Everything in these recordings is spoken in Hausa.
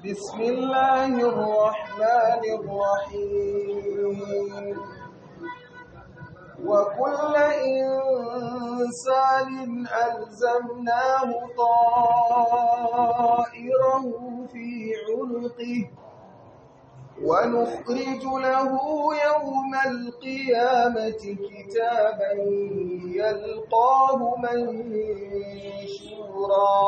بسم الله الرحمن الرحيم وكل إنسان ألزمناه طائره في عنقه ونخرج له يوم القيامة كتابا يلقاه منشورا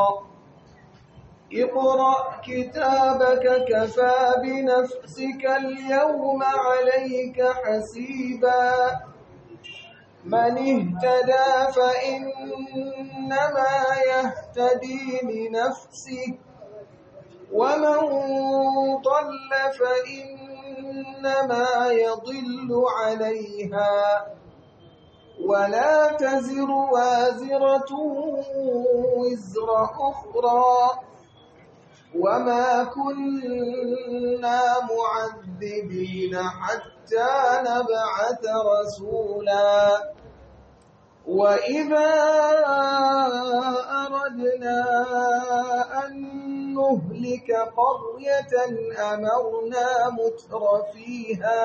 اقرأ كتابك كفى بنفسك اليوم عليك حسيبا من اهتدى فإنما يهتدي لنفسه ومن ضل فإنما يضل عليها ولا تزر وازرة وزر أخرى وما كنا معذبين حتى نبعث رسولا وإذا أردنا أن نهلك قرية أمرنا متر فيها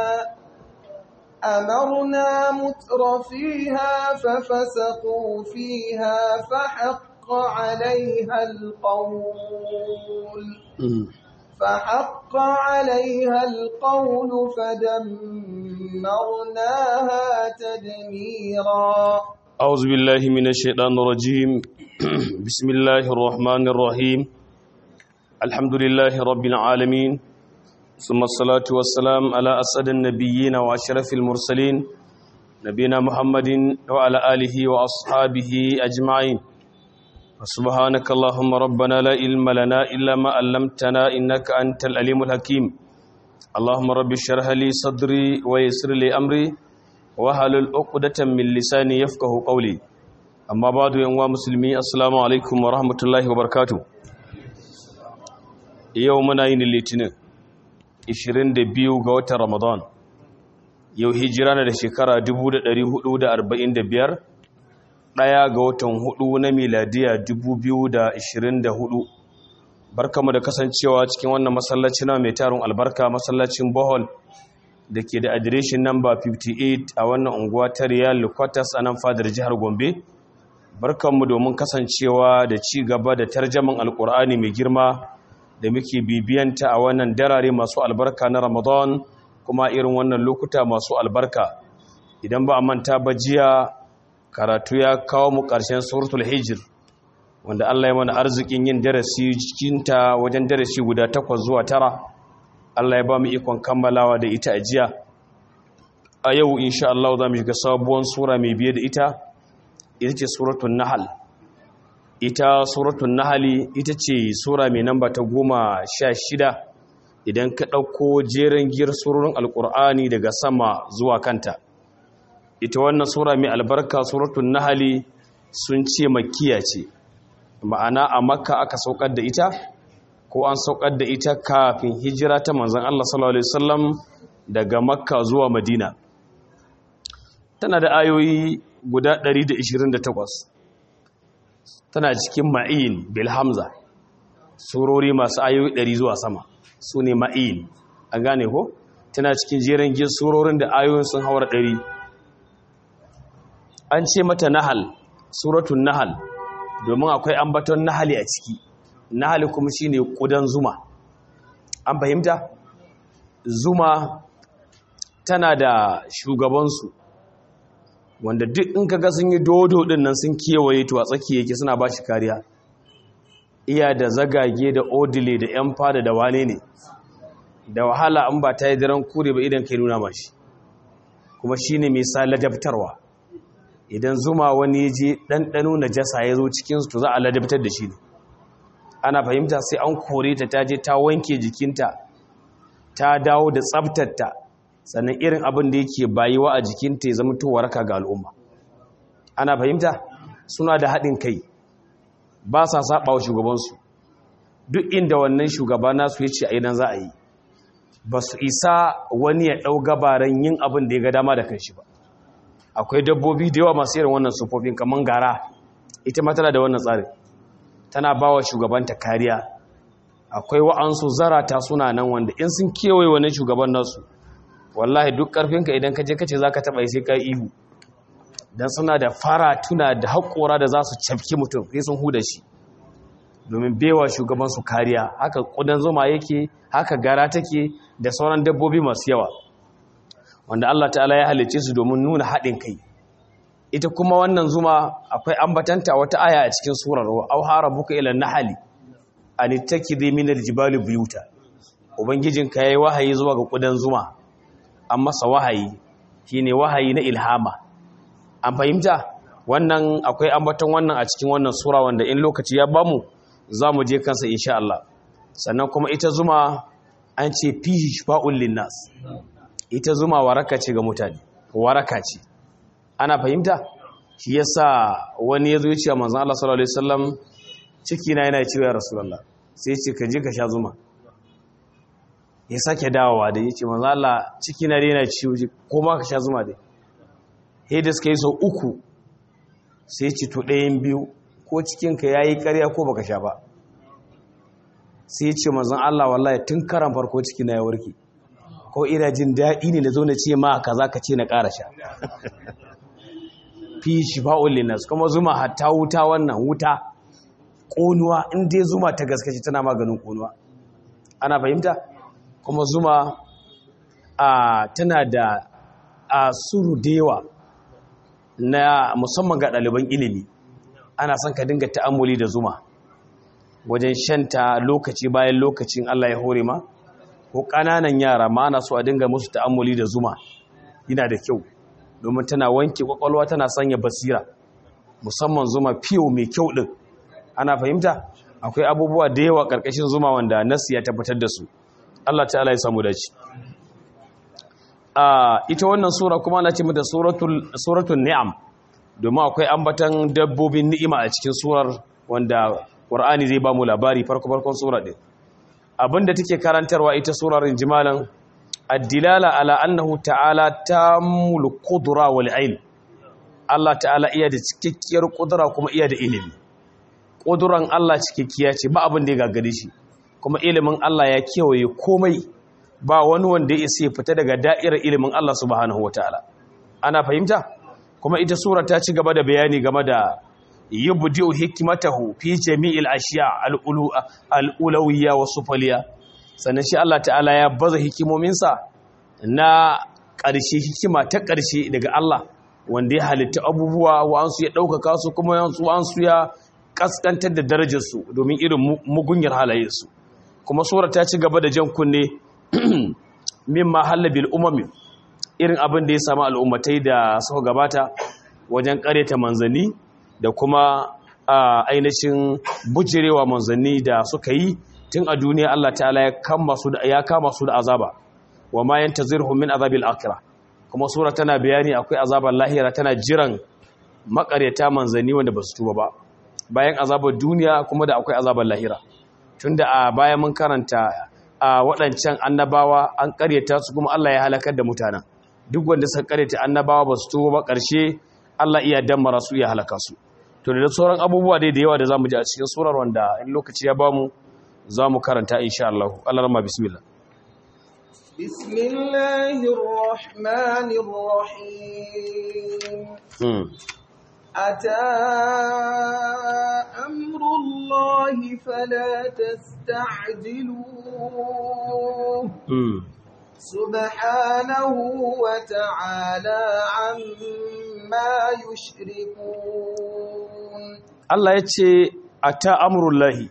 أمرنا متر فيها ففسقوا فيها فحق عليها القول فحق عليها القول فدمرناها تدميرا أعوذ بالله من الشيطان الرجيم بسم الله الرحمن الرحيم الحمد لله رب العالمين ثم الصلاة والسلام على أسد النبيين وأشرف المرسلين نبينا محمد وعلى آله وأصحابه أجمعين سبحانك اللهم ربنا لا علم لنا إلا ما علمتنا إنك أنت العليم الحكيم اللهم رب اشرح لي صدري ويسر لي أمري wahalul uqdatan min lisani yafqahu qawli amma ba'du yan wa musulmi assalamu alaikum wa rahmatullahi wa barakatuh yau muna yin litinin 22 ga watan ramadan yau hijira na da shekara 1445 daya ga watan hudu na miladiya 2024 barkamu da kasancewa cikin wannan masallaci na mai tarin albarka masallacin bohol da ke da adireshin namba 58 a wannan unguwa ta Riyal Quarters a nan fadar jihar Gombe. Barkanmu domin kasancewa da ci gaba da tarjaman Alƙur'ani mai girma da muke bibiyanta a wannan darare masu albarka na Ramadan kuma irin wannan lokuta masu albarka. Idan ba a manta ba jiya karatu ya kawo mu ƙarshen suratul Hijr wanda Allah ya mana arzikin yin darasi cikinta wajen darasi guda takwas zuwa tara. Allah ya ba mu ikon kammalawa da ita a jiya a yau insha Allah za mu shiga sabuwar sura mai biye da ita ita ce suratun nahal ita suratun nahali ita ce sura mai namba ta goma sha shida idan ka ɗauko jerin giyar surorin alƙur'ani daga sama zuwa kanta ita wannan sura mai albarka suratun nahali sun ce makiya ce ma'ana a makka aka saukar da ita ko an saukar da ita kafin hijira ta manzan Allah sallallahu Alaihi wasallam daga makka zuwa madina tana da ayoyi guda 128 tana cikin ma'in bilhamza surori masu ayoyi 100 zuwa sama su ne ma'in an gane ko tana cikin jerin gin surorin da ayoyin sun haura 100 an ce mata nahal suratun nahal domin akwai ambaton nahali a ciki nahali kuma shine kudan zuma an fahimta zuma tana da shugabansu wanda duk in kaga sun yi dodo din nan sun kewaye to a tsaki yake suna ba shi kariya iya da zagage da odile da yan fada da wane ne da wahala an ba ta yi daren kure ba idan kai nuna mashi kuma shine mai sa ladabtarwa idan zuma wani ya je ɗanɗano na jasa ya zo cikinsu to za a ladabtar da shi ne ana fahimta sai an kore ta ta je ta wanke jikinta ta dawo da tsabtarta sannan irin abin da yake bayiwa a jikinta ya zama waraka ga al'umma ana fahimta suna da haɗin kai ba sa saba wa shugabansu duk inda wannan shugaba nasu ya ce a idan za a yi ba su isa wani ya ɗau gabaran yin abin da ya ga dama da kanshi ba akwai dabbobi da yawa masu irin wannan sufofin kamar gara ita ma tana da wannan tsarin tana ba wa shugabanta kariya akwai wa'ansu zarata suna nan wanda in sun kewaye wani shugaban nasu wallahi duk karfinka idan ka je kace zaka taba sai ka ihu dan suna da fara tuna da haƙora da za su cafki mutum sai sun huda shi domin bewa shugaban su kariya haka kudan zuma yake haka gara take da sauran dabbobi masu yawa wanda Allah ta'ala ya halicce su domin nuna haɗin kai ita kuma wannan zuma akwai ambatanta wata aya a cikin surar au harabuka ila nahali an ittakidhi min aljibali buyuta ubangijinka yayi wahayi zuwa ga kudan zuma an masa wahayi shine wahayi na ilhama an fahimta wannan akwai ambaton wannan a cikin wannan sura wanda in lokaci ya bamu zamu je kansa insha Allah sannan kuma ita zuma an ce fihi shifa'un linnas ita zuma waraka ce ga mutane waraka ce ana fahimta shi yasa wani ya zo ya ce wa manzon Allah sallallahu alaihi wasallam ciki na yana ciwo ya rasulullah sai ce ka je ka sha zuma ya sake dawowa da yace manzon Allah ciki na yana ciwo ko ma ka sha zuma dai sai da suka yi sau uku sai ce to ɗayan biyu ko cikin ka yayi ƙarya ko baka sha ba sai ya ce manzon Allah wallahi tun karan farko ciki na ya warke ko ina jin daɗi ne da zo na ce ma kaza ka ce na ƙara sha fi shifa'ul linnas kuma zuma hatta wuta wannan wuta ƙonuwa in dai zuma ta gaskace tana maganin ƙonuwa ana fahimta kuma zuma a tana da a suru dewa na musamman ga ɗaliban ilimi ana son ka dinga ta'ammuli da zuma wajen shanta lokaci bayan lokacin Allah ya hore ma ko ƙananan yara ma ana so a dinga musu ta'ammuli da zuma yana da kyau domin tana wanke kwakwalwa tana sanya basira musamman zuma fiyo mai kyau din ana fahimta akwai abubuwa da yawa karkashin zuma wanda nasu ya tabbatar da su Allah ta'ala ya samu dace a ita wannan sura kuma ana ce mata suratul suratul ni'am domin akwai ambatan dabbobin ni'ima a cikin surar wanda Qur'ani zai ba mu labari farko farkon sura din abinda take karantarwa ita surar injimalan addilala ala annahu ta'ala tamul qudra wal ilm Allah ta'ala iya da cikakkiyar kudura kuma iya da ilimi kuduran Allah cikakkiya ce ba abin da ya gagare shi kuma ilimin Allah ya kewaye komai ba wani wanda ya isa fita daga da'irar ilimin Allah subhanahu wataala ana fahimta kuma ita sura ta ci gaba da bayani game da yubdi'u hikmatahu fi jami'il ashiya al-ulawiyya wa sufaliya sannan shi Allah ta'ala ya baza hikimominsa na ƙarshe hikima ta ƙarshe daga Allah wanda ya halitta abubuwa wa'ansu ya ɗaukaka su kuma wa'ansu ya ƙasƙantar da darajarsu domin irin mugunyar halayensu kuma sura ta ci gaba da jan kunne min mahalla bil umami irin abin da ya samu al'ummatai da suka gabata wajen ƙareta manzanni da kuma ainihin bujirewa manzanni da suka yi tun a duniya Allah ta'ala ya kama su da ya kama su da azaba wa ma yantazirhum min azabil akhirah kuma sura tana bayani akwai azabar lahira tana jiran makareta manzanni wanda ba su tuba ba bayan azabar duniya kuma da akwai azabar lahira tunda a bayan mun karanta a waɗancan annabawa an karyata su kuma Allah ya halakar da mutanen duk wanda suka karyata annabawa ba su tuba ba ƙarshe Allah iya dammara su ya halaka su to da sauran abubuwa dai da yawa da zamu ji a cikin surar wanda in lokaci ya bamu za mu karanta insha Allah Allah rama bismillah bismillahir rahmanir rahim ata amrullahi fala tasta'jiluhu subhanahu wa ta'ala amma yushrikun Allah yace ata amrullahi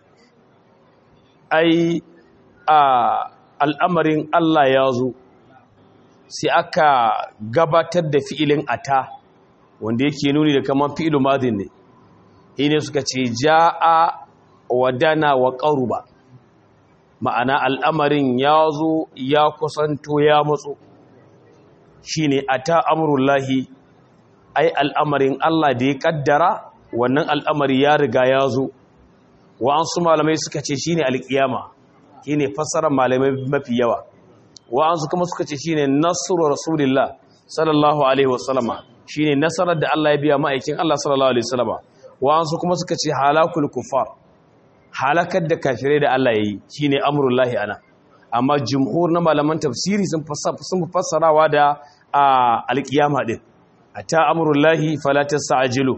ai a al'amarin Allah ya zo sai aka gabatar da fi'ilin ata wanda yake nuni da kamar fi'ilu madin ne ne suka ce ja'a wadana wa ƙaruba ma'ana al'amarin ya zo ya kusanto ya matso shi ne ata amurullahi ai al'amarin Allah da ya ƙaddara wannan al'amari ya riga ya zo wa'ansu malamai suka ce shi ne alƙiyama shi ne fassarar malamai mafi yawa wa'ansu kuma suka ce shi ne nasarar rasulullah sallallahu alaihi wasallama shi ne nasarar da Allah ya biya ma'aikin Allah sallallahu alaihi wasallama wa'ansu kuma suka ce halakul kufar halakar da kafirai da Allah yayi shine amrullahi ana amma jumhur na malaman tafsiri sun sun fassarawa da alkiyama din ata amrullahi fala tas'ajilu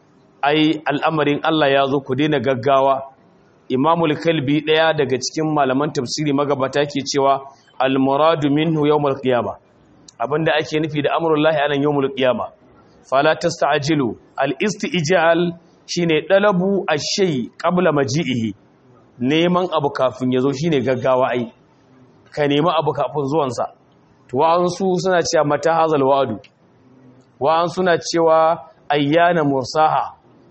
ai al'amarin Allah ya zo ku daina gaggawa imamul kalbi daya daga cikin malaman tafsiri magabata ke cewa al-muradu minhu yawmul qiyama abinda ake nufi da amrullahi anan yawmul qiyama fala tasta'jilu al-istijal shine dalabu ash-shay qabla maji'ihi neman abu kafin yazo shine gaggawa ai ka nemi abu kafin zuwan sa to wa'ansu suna cewa mata hazal wa'du wa'an suna cewa ayyana mursaha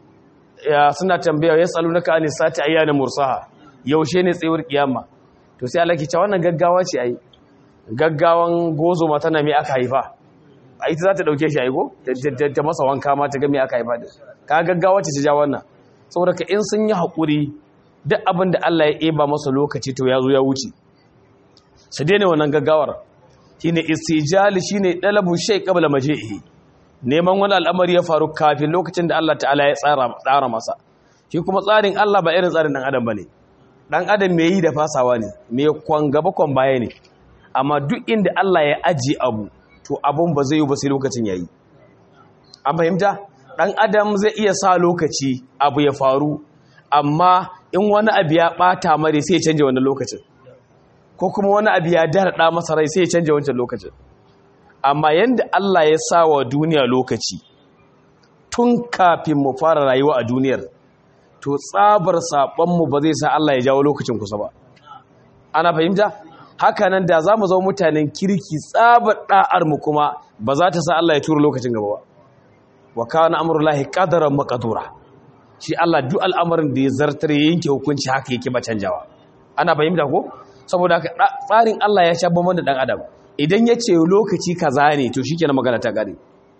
ya suna tambaya yasalunaka anis sati ayyana mursaha yaushe ne tsayuwar kiyama to sai Allah ke cewa wannan gaggawa ce ai gaggawan gozo mata na me aka haifa a ita za ta dauke shi aigo ta masa wanka ma ta ga me aka haifa da ka gaggawa ce ta ja wannan saboda ka in sun yi hakuri duk abin da Allah ya eba masa lokaci to ya zo ya wuce su daina wannan gaggawar shine istijali shine dalabu shay qabla maji'i neman wani al'amari ya faru kafin lokacin da Allah ta'ala ya tsara masa shi kuma tsarin Allah ba irin tsarin dan adam bane dan adam mai yi da fasawa ne mai kwan gaba kwan baya ne amma duk inda Allah ya aji abu to abun ba zai yi ba sai lokacin yayi an fahimta dan adam zai iya sa lokaci abu ya faru amma in wani abu ya bata mare sai ya canja wannan lokacin ko kuma wani abu ya darada masa rai sai ya canja wancan lokacin amma yanda Allah ya sa wa duniya lokaci tun kafin mu fara rayuwa a duniyar to tsabar saɓonmu ba zai sa Allah ya jawo lokacin kusa ba ana fahimta haka nan da za mu zama mutanen kirki tsabar ɗa'armu kuma ba za ta sa Allah ya tura lokacin gaba ba wa kana amrullahi qadaran maqdura shi Allah duk al'amarin da ya zartar ya yanke hukunci haka yake ba canjawa ana fahimta ko saboda haka tsarin Allah ya sha bamban da dan adam idan ya ce lokaci kaza ne to shikenan magana ta gare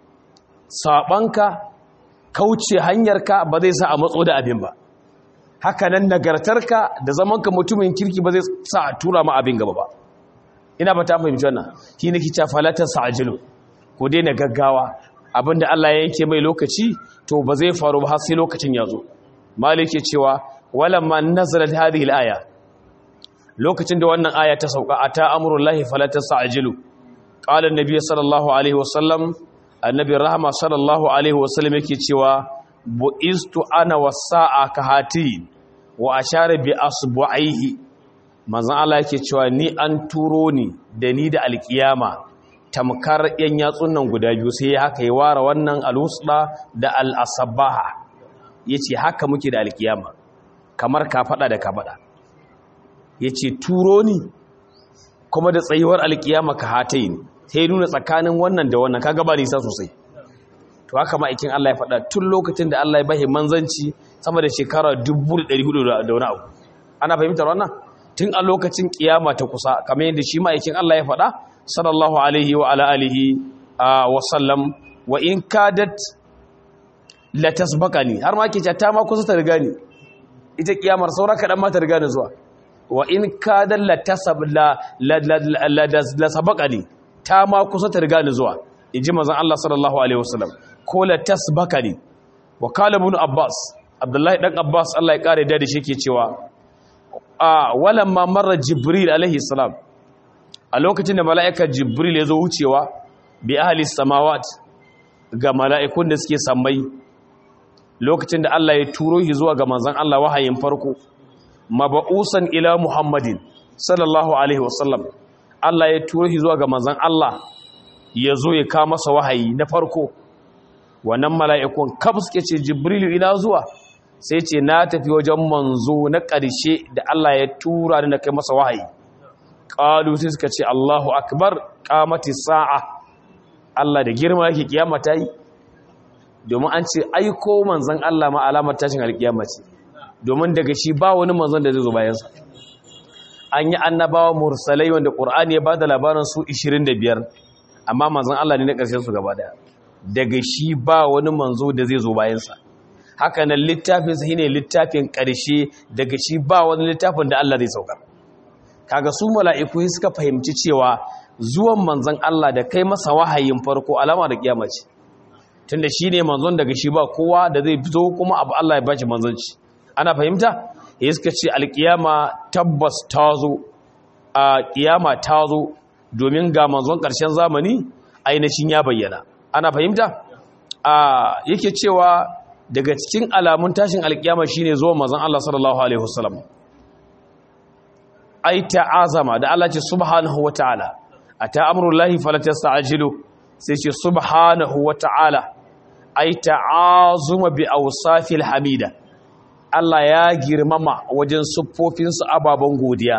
sabanka kauce hanyarka ba zai sa a matso da abin ba haka nan nagartarka da zamanka mutumin kirki ba zai sa a tura ma abin gaba ba ina ba ta fahimci wannan shi ne kica falatar sa'ajilu ko daina gaggawa abinda Allah ya yanke mai lokaci to ba zai faru ba har sai lokacin ya zo malik ke cewa walamma nazalat hadhihi al-aya lokacin da wannan aya ta sauka ata amrullahi falatar sa'ajilu qala an-nabiy sallallahu alaihi wasallam annabi rahama sallallahu alaihi wasallam yake cewa bu'istu ana wasa'a kahati wa ashara bi asbu'aihi manzon Allah yake cewa ni an turo ni da ni da alkiyama tamkar yan yatsun nan guda biyu sai haka ya ware wannan alusda da al-asabaha yace haka muke da alkiyama kamar ka fada da ka fada yace turo ni kuma da tsayuwar alkiyama ka hatayin sai nuna tsakanin wannan da wannan kaga ba nisa sosai to haka ma'aikin Allah ya faɗa tun lokacin da Allah ya bahi manzanci sama da shekara 1400 da wani abu ana fahimtar wannan tun a lokacin kiyama ta kusa kamar yadda shi ma'aikin Allah ya faɗa sallallahu alaihi wa ala alihi wa sallam wa in kadat la tasbaqani har ma ke ta ma kusa ta riga ni ita kiyamar saura kadan ma ta riga ni zuwa wa in kadat la tasab la la sabaqani ta ma kusa ta riga ni zuwa in ji mazan Allah sallallahu Alaihi wasallam ko la tasbakani wa kala ibn Abbas Abdullahi dan Abbas Allah ya kare da shi ke cewa a walamma marra Jibril alaihi salam a lokacin da mala'ikar Jibril ya zo wucewa bi ahli samawat ga mala'ikun da suke sammai lokacin da Allah ya turo shi zuwa ga manzon Allah wahayin farko maba'usan ila Muhammadin sallallahu alaihi wasallam Allah ya turo shi zuwa ga manzon Allah ya zo ya kawo masa wahayi na farko wannan mala'ikun kaf suke ce jibrilu ina zuwa sai ce na tafi wajen manzo na ƙarshe da Allah ya tura da na kai masa wahayi ƙalu sai suka ce Allahu akbar ƙamati sa'a Allah da girma yake kiyama ta yi domin an ce aiko manzon Allah ma alamar tashin alkiyama ce domin daga shi ba wani manzon da zai zo bayansa an yi annabawa mursalai wanda ƙur'ani ya ba da labarin su 25 amma manzon Allah ne na ƙarshen su gaba daya daga shi ba wani manzo da zai zo bayansa haka nan littafin sa shine littafin ƙarshe daga shi ba wani littafin da Allah zai saukar kaga su mala'iku suka fahimci cewa zuwan manzon Allah da kai masa wahayin farko alama da kiyama ce tunda shine manzon daga shi ba kowa da zai fito kuma abu Allah ya bashi manzonci ana fahimta ya suka ce alkiyama tabbas ta zo a kiyama ta zo domin ga manzon ƙarshen zamani ainihin ya bayyana ana fahimta a yake cewa daga cikin alamun tashin alkiyama shine zuwa manzon Allah sallallahu alaihi wasallam ai ta'azama da Allah ce subhanahu wata'ala ata amrullahi fala tasta'jilu sai ce subhanahu wata'ala ai ta'azuma bi awsafil hamida Allah ya girmama wajen siffofinsa ababen godiya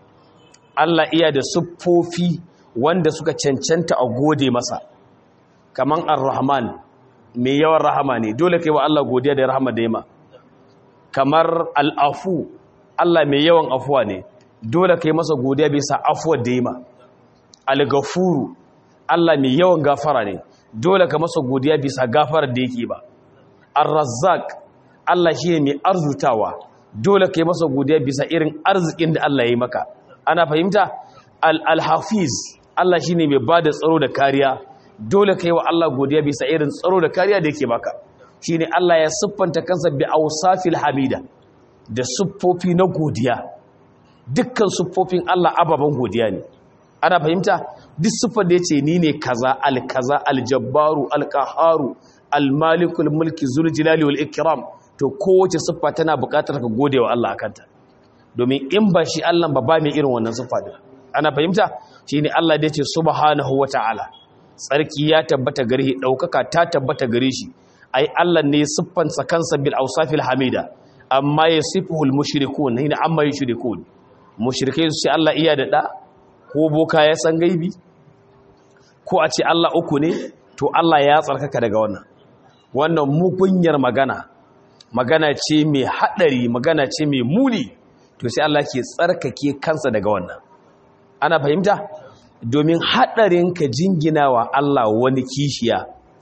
Allah iya da siffofi wanda suka cancanta a gode masa kaman ar-rahman mai yawan rahama ne dole kai wa Allah godiya da rahama da yima kamar al-afu Allah mai yawan afuwa ne dole kai masa godiya bisa afuwar da yima al-ghafuru Allah mai yawan gafara ne dole ka masa godiya bisa gafarar da yake ba ar-razzaq Allah shi ne mai arzutawa dole kai masa godiya bisa irin arzikin da Allah ya yi maka ana fahimta al-hafiz Allah shi ne mai ba da tsaro da kariya dole kai wa Allah godiya bisa irin tsaro da kariya da yake baka shi ne Allah ya siffanta kansa bi awsafil hamida da siffofi na godiya dukkan siffofin Allah ababen godiya ne ana fahimta duk siffar da yace ni ne kaza al-kaza al-jabbaru al-qaharu al-malikul mulki zul jalali wal ikram to kowace siffa tana buƙatar ka gode wa Allah akanta domin in ba shi Allah ba ba mai irin wannan siffa din ana fahimta shine Allah da yace subhanahu wataala tsarki ya tabbata gare shi daukaka ta tabbata gare shi ai Allah ne siffansa kansa bil awsafil hamida amma yasifuhul mushrikun hina amma yushrikun mushrikai su ce Allah iya da da ko boka ya san gaibi ko a ce Allah uku ne to Allah ya tsarkaka daga wannan wannan mugunyar magana magana ce mai haɗari magana ce mai muni to sai Allah ke tsarkake kansa daga wannan ana fahimta domin haɗarin ka jingina wa Allah wani kishiya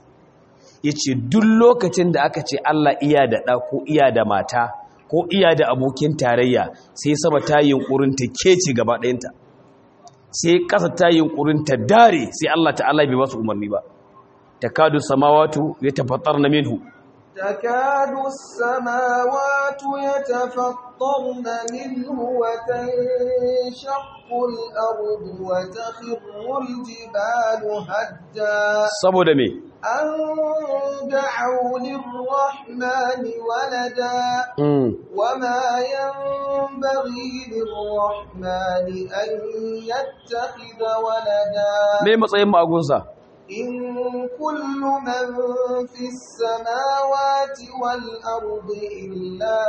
ya ce duk lokacin da aka ce Allah iya da ɗa ko iya da mata ko iya da abokin tarayya sai sama ta yunƙurin ta kece gaba ɗayanta sai ƙasa ta yunƙurin ta dare sai Allah ta'ala bai basu umarni ba takadu samawatu yatafattarna minhu تكاد السماوات يتفطرن منه وتنشق الأرض وتخر الجبال هدا saboda me أن دعوا للرحمن ولدا mm. وما ينبغي للرحمن أن يتخذ ولدا me matsayin magunsa إن كل من في السماوات والأرض إلا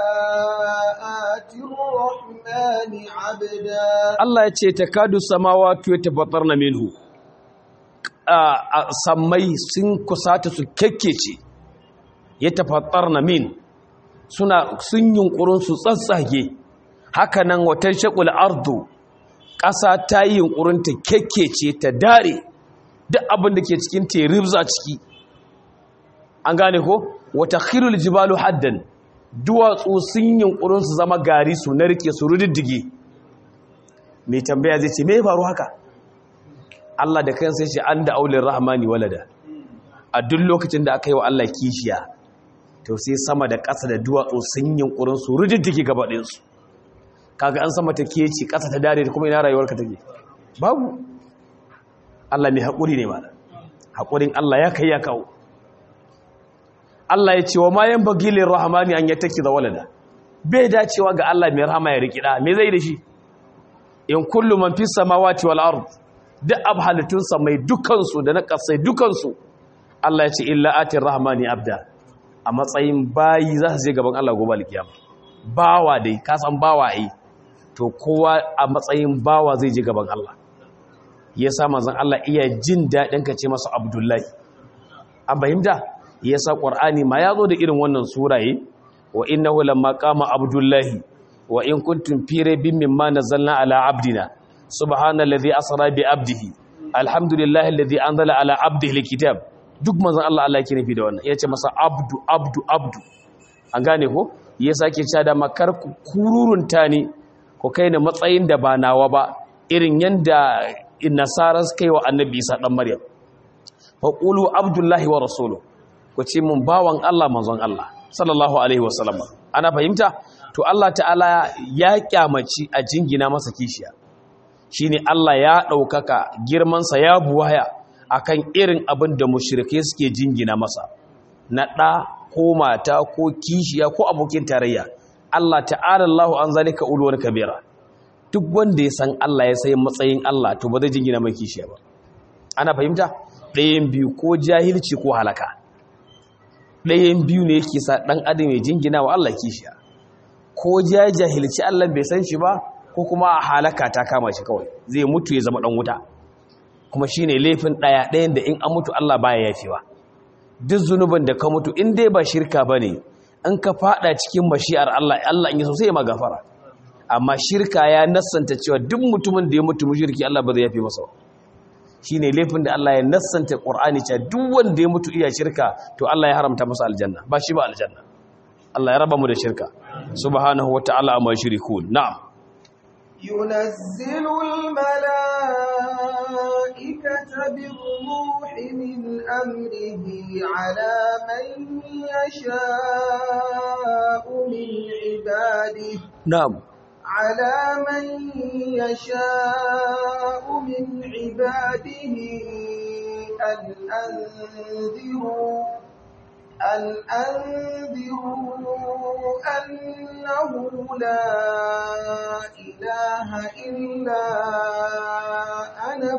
آتي الرحمن عبدا Allah ya ce takadu samawati yatafattarna minhu a a- sammai sun kusata su kekkece yatafattarna min suna sun yunkurin su tsatsage haka nan watan shaqul ardu ƙasa ta yi yunkurin ta kekkece ta dare duk abin da ke cikin ta ribza ciki an gane ko wata khirul jibalu haddan duwatsu sun yunkurin su zama gari su narke su rudiddige mai tambaya zai ce me ya faru haka Allah da kansa shi an da aulin rahmani walada a duk lokacin da aka yi wa Allah kishiya to sai sama da ƙasa da duwatsu sun yunkurin su rudiddige gaba ɗinsu kaga an sama ta keci ƙasa ta dare da kuma ina rayuwarka take babu Allah mai haƙuri ne mana haƙurin Allah ya kai ya kawo Allah ya ce wa ma yan bagilin rahmani an yattaki da walada bai dacewa ga Allah mai rahama ya rikida me zai da shi in kullu man fi samawati wal ard duk ab halittun mai dukansu da na kasai dukansu Allah ya ce illa atir rahmani abda a matsayin bayi za su je gaban Allah gobe alkiyama bawa dai ka san bawa ai to kowa a matsayin bawa zai je gaban Allah yasa manzon Allah iya jin dadin ka ce masa abdullahi an fahimta yasa qur'ani ma yazo da irin wannan suraye wa innahu lamma qama abdullahi wa in kuntum fi raybin mimma nazzalna ala abdina subhanallazi asra bi abdihi alhamdulillahi alladhi anzala ala abdihi alkitab duk manzon Allah Allah yake nufi da wannan yace masa abdu abdu abdu an gane ko yasa yake cewa da makar ku kururunta ne ko kai ne matsayin da ba nawa ba irin yanda nasara suka yi wa annabi Isa dan Maryam fa qulu abdullahi wa rasuluhu ku ce mun bawan Allah manzon Allah sallallahu alaihi wasallam ana fahimta to Allah ta'ala ya kyamaci a jingina masa kishiya shine Allah ya ɗaukaka girmansa ya buwaya akan irin abin da mushrike suke jingina masa na ɗa ko mata ko kishiya ko abokin tarayya Allah ta'ala Allahu an zalika ulwar kabira duk wanda ya san Allah ya sai matsayin Allah to ba zai jingina mai kishiya ba ana fahimta ɗayan biyu ko jahilci ko halaka ɗayan biyu ne yake sa ɗan adam ya jingina wa Allah kishiya ko ya jahilci Allah bai san shi ba ko kuma a halaka ta kama shi kawai zai mutu ya zama ɗan wuta kuma shine laifin ɗaya ɗayan da in an mutu Allah baya yafewa duk zunubin da ka mutu in dai ba shirka bane in ka fada cikin mashi'ar Allah Allah in yaso sai ya magafara amma shirka ya nassanta cewa duk mutumin da ya mutu mushriki Allah ba zai yafe masa shine laifin da Allah ya nassanta Qur'ani cewa duk wanda ya mutu iya shirka to Allah ya haramta masa aljanna ba shi ba aljanna Allah ya raba mu da shirka subhanahu wata'ala amma shirikun na'am ينزل الملائكة بالروح من أمره على من يشاء من عباده na'am على من يشاء من عباده أن أنذروا أن أنذروا أنه لا إله إلا أنا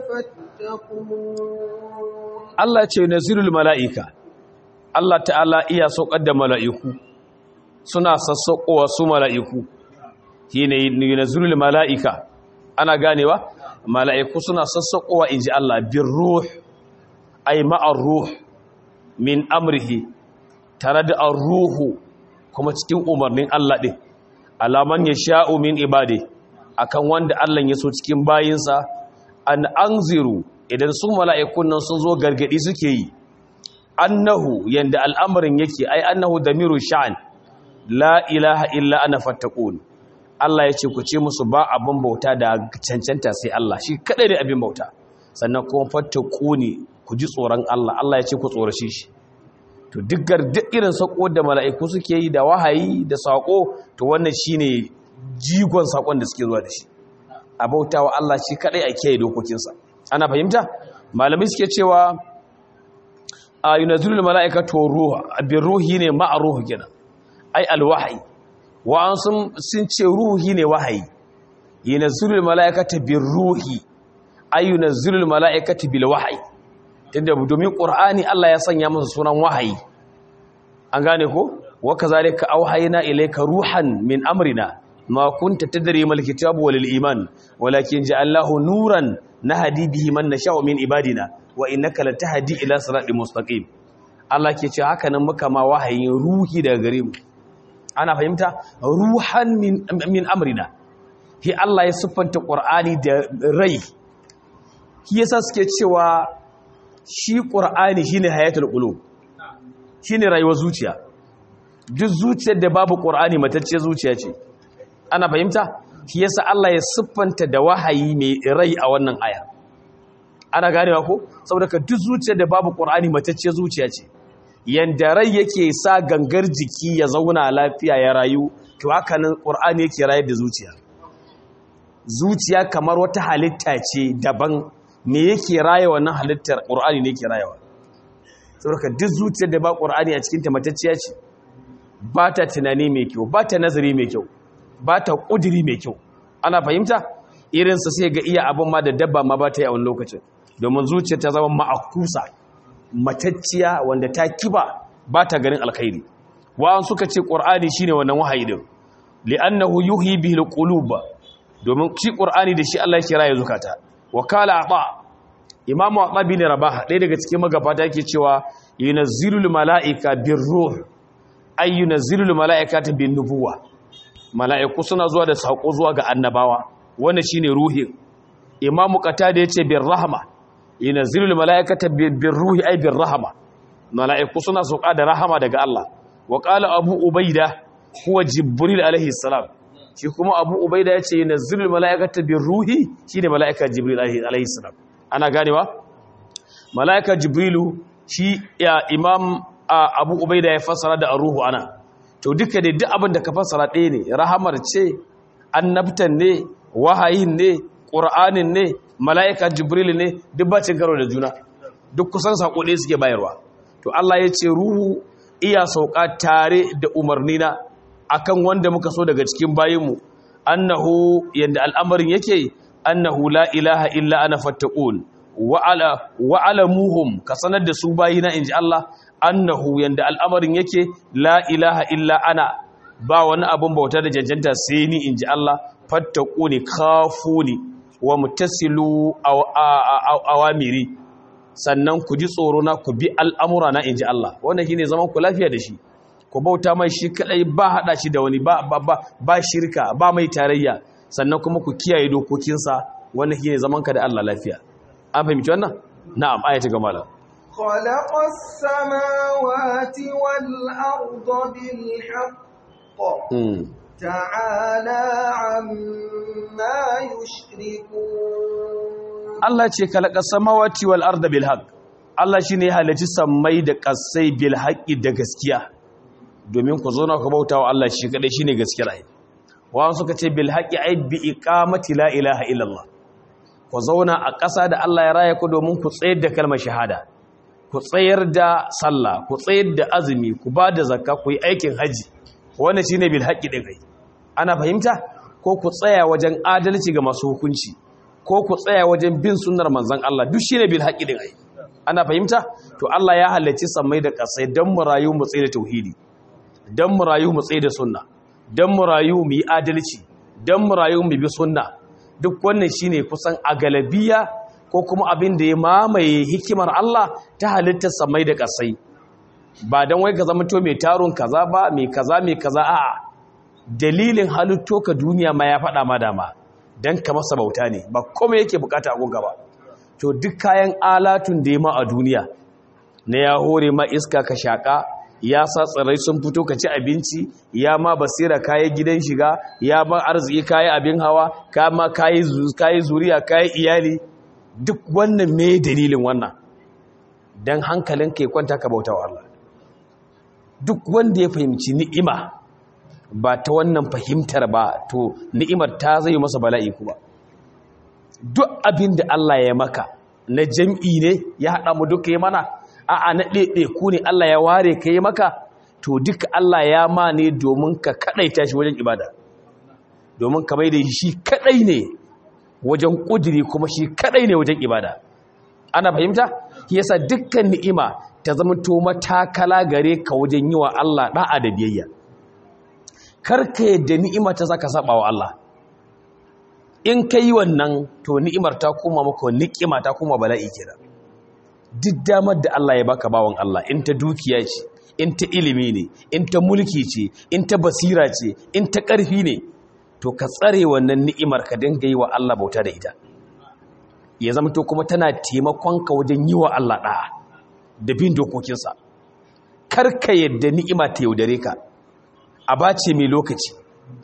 فاتقون Allah ce nazirul mala'ika Allah ta'ala iya saukar da mala'iku suna sassaukowa su mala'iku shine nazirul mala'ika ana ganewa mala'iku suna sassaukowa inji Allah bin ruh ay ma'ar ruh min amrihi tare da ruhu kuma cikin umarnin Allah ɗin alaman ya sha'u min ibade akan wanda Allah ya so cikin bayinsa an anziru idan su mala'ikun nan sun zo gargadi suke yi annahu yanda al'amarin yake ai annahu damiru sha'an la ilaha illa ana fattaqun Allah ya ce ku ce musu ba abin bauta da cancanta sai Allah shi kadai da abin bauta sannan kuma fattaquni ku ji tsoron Allah Allah ya ce ku tsorace shi to dukkan duk irin sako da mala'iku suke yi da wahayi da sako to wannan shine jigon sakon da suke zuwa da shi a bautawa Allah shi kadai a kiyaye dokokinsa ana fahimta malamai suke cewa a yunazilul mala'ikatu ruha bi ruhi ne ma'a ruhu kenan ai alwahyi wa an sun sun ce ruhi ne wahayi yunazilul mala'ikatu bi ruhi ai yunazilul mala'ikatu bil wahyi tunda domin qur'ani Allah ya sanya masa sunan wahayi an gane ko wa kazalika auhayna ilayka ruhan min amrina ma kunta tadri mal kitabu wal iman walakin ja'alnahu nuran nahdi bihi man nasha'u min ibadina wa innaka latahdi ila siratin mustaqim Allah ke ce haka nan muka ma wahayin ruhi daga gare mu ana fahimta ruhan min min amrina hi Allah ya siffanta qur'ani da rai shi yasa suke cewa shi qur'ani shine hayatul qulub shine rayuwar zuciya duk zuciyar da babu qur'ani matacce zuciya ce ana fahimta shi yasa Allah ya siffanta da wahayi mai rai a wannan aya ana ganewa ko saboda ka duk zuciyar da babu qur'ani matacce zuciya ce yanda rai yake sa gangar jiki ya zauna lafiya ya rayu to haka nan qur'ani yake rayar da zuciya zuciya kamar wata halitta ce daban me yake raya wannan halittar qur'ani ne yake rayawa saboda duk zuciyar da ba qur'ani a cikin ta matacciya ce ba ta tunani mai kyau ba ta nazari mai kyau ba ta ƙudiri mai kyau ana fahimta irinsa sai ga iya abin ma da dabba ma ba ta yi a wani lokacin domin zuciya ta zama ma'akusa matacciya wanda ta kiba ba ta ganin alkhairi wa'an suka ce ƙur'ani shine wannan wahayi din li'annahu yuhyi bihi alqulub domin shi ƙur'ani da shi Allah ya kira ya zukata wa kala ata imamu ata bin rabah ɗaya daga cikin magabata yake cewa yunazzilul mala'ika birruh ay yunazzilul mala'ikata bin nubuwah mala'iku suna zuwa da saƙo zuwa ga annabawa wanda shine ruhin imamu qatada yace bir rahma yunzilul mala'ikata bir ruhi ay bir rahma mala'iku suna sauka da rahama daga Allah wa qala abu ubaida huwa jibril alaihi salam shi kuma abu ubaida yace yunzilul mala'ikata bir ruhi shine mala'ika jibril alaihi salam ana ganewa mala'ika jibrilu shi ya imam abu ubaida ya fassara da ruhu ana to duka dai duk abin da ka fassara ɗaya ne rahamar ce annabtan ne wahayin ne ƙur'anin ne mala'ika jibril ne duk bacin karo da juna duk kusan saƙo ɗaya suke bayarwa to Allah ya ce ruhu iya sauka tare da umarnina akan wanda muka so daga cikin bayinmu annahu yanda al'amarin yake annahu la ilaha illa ana fattaqun wa ala wa alamuhum ka sanar da su bayina inji Allah annahu yanda al'amarin yake la ilaha illa ana ba wani abun bauta da janjanta sai ni inji Allah fattaquni khafuni wa mutasilu awamiri sannan ku ji tsoro na ku bi al'amura na inji Allah wannan shine zaman ku lafiya da shi ku bauta mai shi kadai ba hada shi da wani ba ba ba, ba shirka ba mai tarayya sannan kuma ku kiyaye dokokinsa wannan shine zaman ka da Allah lafiya an fahimci wannan na'am ayata ga malam خلق السماوات والأرض بالحق تعالى عما يشركون Allah ce kalaka samawati wal arda bil haqq Allah shine ya halarci sammai da kasai bil haqqi da gaskiya domin ku zo na ku bautawa Allah shi kadai shine gaskiyar ai wa suka ce bil haqqi ai bi iqamati la ilaha illallah ku zauna a ƙasa da Allah ya raya ku domin ku tsayar da kalmar shahada ku tsayar da sallah ku tsayar da azumi ku ba da zakka ku yi aikin haji wannan shine bil haqqi din ai ana fahimta ko ku tsaya wajen adalci ga masu hukunci ko ku tsaya wajen bin sunnar manzon Allah duk shine bil haqqi din ai ana fahimta to Allah ya halarci sammai da kasai dan mu rayu mu tsaye da tauhidi dan mu rayu mu tsaye da sunna dan mu rayu mu yi adalci dan mu rayu mu bi sunna duk wannan shine kusan a galabiya ko kuma abin da ya mamaye hikimar Allah ta halittar sammai da kasai ba dan wai ka zama to mai tarun kaza ba mai kaza mai kaza a'a dalilin halitto ka duniya ma ya faɗa ma dama don ka masa bauta ne ba kome yake bukata a gunga ba to duk kayan alatun da ya ma a duniya na ya hore ma iska ka shaƙa ya sa tsirrai sun fito ka ci abinci ya ma basira kayi gidan shiga ya ma arziki kayi abin hawa ka ma kayi zuriya kayi iyali duk wannan me dalilin wannan don hankalin ka ya kwanta ka bauta wa Allah duk wanda ya fahimci ni'ima ba ta wannan fahimtar ba to ni'imar ta zai masa bala'i kuma duk abin da Allah ya maka na jam'i ne ya haɗa mu duka yi mana a'a na ɗaiɗe ku ne Allah ya ware ka yi maka to duka Allah ya ma ne domin ka kaɗaita shi wajen ibada domin ka da shi kaɗai ne wajen ƙudiri kuma shi kaɗai ne wajen ibada ana fahimta yasa dukkan ni'ima ta zama to matakala gare ka wajen yi wa Allah ɗa'a da biyayya karka yadda ni'imar ta zaka saba wa Allah in ka yi wannan to ni'imar ta koma maka ni'ima ta koma bala'i kenan duk damar da Allah ya baka bawan Allah in ta dukiya ce in ta ilimi ne in ta mulki ce in ta basira ce in ta ƙarfi ne to ka tsare wannan ni'imar ka dinga yi wa Allah bauta da ita ya zama to kuma tana taimakon ka wajen yi wa Allah ɗa'a da bin dokokinsa karka yadda ni'ima ta yaudare ka a bace mai lokaci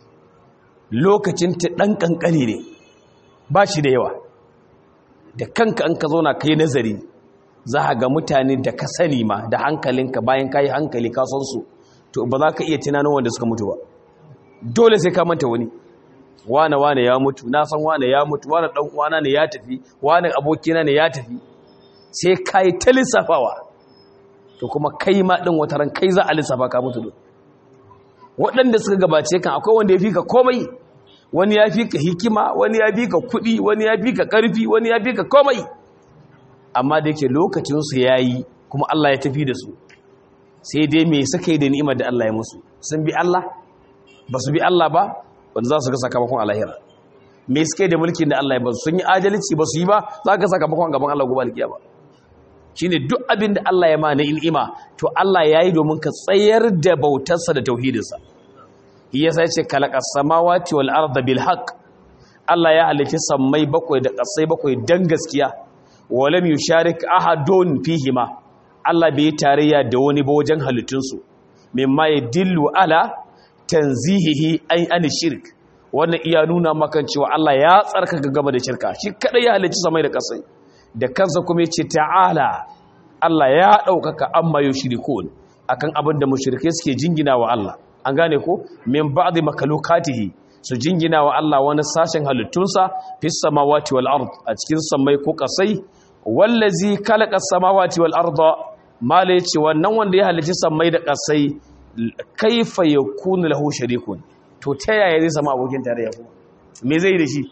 lokacin ta ɗan ƙanƙani ne ba shi da yawa da kanka an ka zauna ka yi nazari za a ga mutane da ka sani ma da hankalinka bayan ka yi hankali ka san su to ba za ka iya tunanin wanda suka mutu ba dole sai ka manta wani wane wane ya mutu na san wane ya mutu wane ɗan uwana ne ya tafi wane abokina ne ya tafi sai ka yi ta lissafawa to kuma kai ma ɗin wata ran kai za a lissafa ka mutu waɗanda suka gabace kan akwai wanda ya fi ka komai wani ya fi ka hikima wani ya fi ka kuɗi wani ya fi ka ƙarfi wani ya fi ka komai amma da yake lokacinsu ya yi kuma Allah ya tafi da su sai dai me suka yi da ni'imar da Allah ya musu sun bi Allah ba su bi Allah ba wanda za su ga sakamakon alahira me suka yi da mulkin da Allah ya ba su sun yi adalci ba su yi ba za ka sakamakon gaban Allah gobe alkiya ba shine duk abin da Allah ya ma na il'ima to Allah ya yi domin ka tsayar da bautarsa da tauhidinsa yasa ya ce kalaqas samawati wal arda bil haqq Allah ya halitta sammai bakwai da ƙasai bakwai dan gaskiya walam yusharik ahadun fihima Allah bai tarayya da wani ba wajen halittunsu mimma yadillu ala tanzihihi ay an shirk wannan iya nuna maka cewa Allah ya tsarkaka gaba da shirka shi kada ya halicci samai da ƙasai da kansa kuma ya ce ta'ala Allah ya ɗaukaka amma yau shirikun akan abin da mushrike suke jingina wa Allah an gane ko min ba'di makalukatihi su jingina wa Allah wani sashen halittunsa fis samawati wal ard a cikin samai ko kasai wallazi khalaqa samawati wal arda mala yace wannan wanda ya halitta samai da kasai kaifa yakunu lahu sharikun to ta yaya zai samu abokin tarayya kuma me zai yi da shi